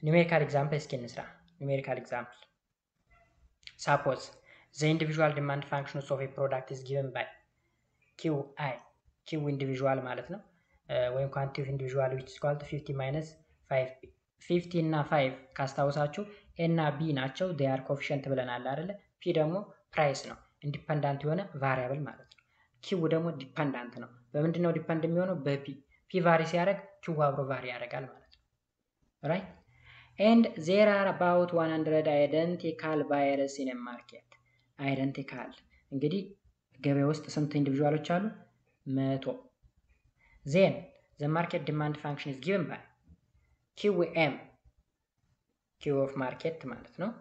ኒሜሪካል ኤግዛምፕል እስኪ እንስራ። ኒሜሪካል ኤግዛምፕል ሳፖዝ ዘ ኢንዲቪዥዋል ዲማንድ ፋንክሽን ኦፍ ኤ ፕሮዳክት ኢዝ ጊቨን ባይ ኪው አይ ኪው ኢንዲቪዥዋል ማለት ነው ወይም ኳንቲ ኦፍ ኢንዲቪዥዋል ዊች ኢኳል ቱ 50 ማይነስ 5 ፒ 50 እና 5 ካስታውሳችሁ ኤ እና ቢ ናቸው ዴይ አር ኮፊሽንት ብለናል አይደለ ፒ ደግሞ ፕራይስ ነው ኢንዲፐንዳንት የሆነ ቫሪያብል ማለት ነው ኪው ደግሞ ዲፐንዳንት ነው በምንድን ነው ዲፐንድ የሚሆነው በፒ ፒ ቫሪ ሲያደርግ ኪው አብሮ ቫሪ ያደርጋል ማለት ነው ራይት ኤንድ ዜር አር አባውት 100 አይደንቲካል ባየርስ ኢን ማርኬት አይደንቲካል እንግዲህ ገበያ ውስጥ ስንት ኢንዲቪዥዋሎች አሉ መቶ ዜን ዘ ማርኬት ዲማንድ ፋንክሽን ኢዝ ጊቨን ባይ ኪው ኤም ኪው ኦፍ ማርኬት ማለት ነው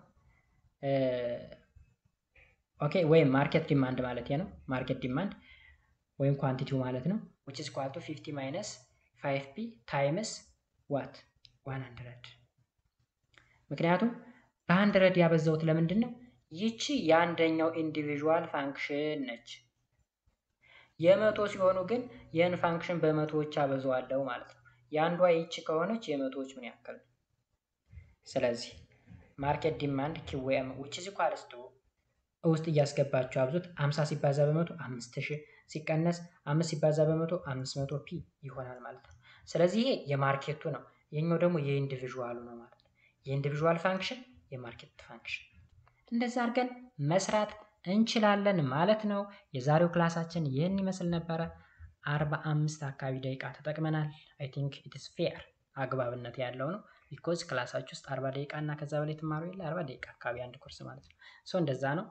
ኦኬ ወይም ማርኬት ዲማንድ ማለት ነው ማርኬት ዲማንድ ወይም ኳንቲቲው ማለት ነው which is equal to 50 minus 5p times what 100 ምክንያቱም በ100 ያበዛውት ለምንድን ነው ይቺ የአንደኛው ኢንዲቪዥዋል ፋንክሽን ነች የመቶ ሲሆኑ ግን ይህን ፋንክሽን በመቶዎች አበዛዋለሁ ማለት ነው የአንዷ ይቺ ከሆነች የመቶዎች ምን ያክል ነው ስለዚህ ማርኬት ዲማንድ ኪዌም which is equal to ውስጥ እያስገባችሁ አብዙት 50 ሲባዛ በመቶ 5000 ሲቀነስ 5 ሲባዛ በመቶ 500 ፒ ይሆናል ማለት ነው። ስለዚህ ይሄ የማርኬቱ ነው። የኛው ደግሞ የኢንዲቪዥዋሉ ነው ማለት ነው። የኢንዲቪዥዋል ፋንክሽን የማርኬት ፋንክሽን እንደዛ አድርገን መስራት እንችላለን ማለት ነው። የዛሬው ክላሳችን ይህን ይመስል ነበረ። 45 አካባቢ ደቂቃ ተጠቅመናል። አይ ቲንክ ኢትስ ፌር አግባብነት ያለው ነው። ቢኮዝ ክላሳችሁ ውስጥ 40 ደቂቃ እና ከዛ በላይ ትማሩ የለ 40 ደቂቃ አካባቢ አንድ ኮርስ ማለት ነው። ሶ እንደዛ ነው።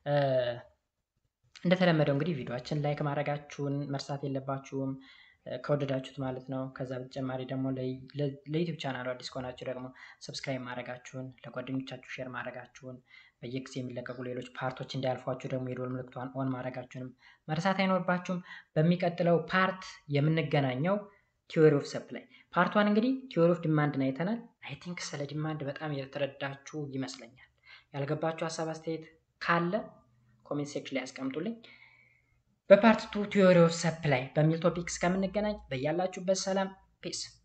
እንደተለመደው እንግዲህ ቪዲዮችን ላይክ ማድረጋችሁን መርሳት የለባችሁም ከወደዳችሁት ማለት ነው። ከዛ በተጨማሪ ደግሞ ለዩቲዩብ ቻናሉ አዲስ ከሆናችሁ ደግሞ ሰብስክራይብ ማድረጋችሁን፣ ለጓደኞቻችሁ ሼር ማድረጋችሁን፣ በየጊዜ የሚለቀቁ ሌሎች ፓርቶች እንዲያልፏችሁ ደግሞ የዶል ምልክቷን ኦን ማድረጋችሁንም መርሳት አይኖርባችሁም። በሚቀጥለው ፓርት የምንገናኘው ቲዎሪ ኦፍ ሰፕላይ ፓርት ዋን እንግዲህ ቲዎሪ ኦፍ ዲማንድን አይተናል። አይ ቲንክ ስለ ዲማንድ በጣም የተረዳችሁ ይመስለኛል። ያልገባችሁ ሀሳብ አስተያየት ካለ ኮሜንት ሴክሽን ላይ ያስቀምጡልኝ። በፓርት ቱ ቲዎሪ ኦፍ ሰፕላይ በሚል ቶፒክ እስከምንገናኝ በያላችሁበት ሰላም ፒስ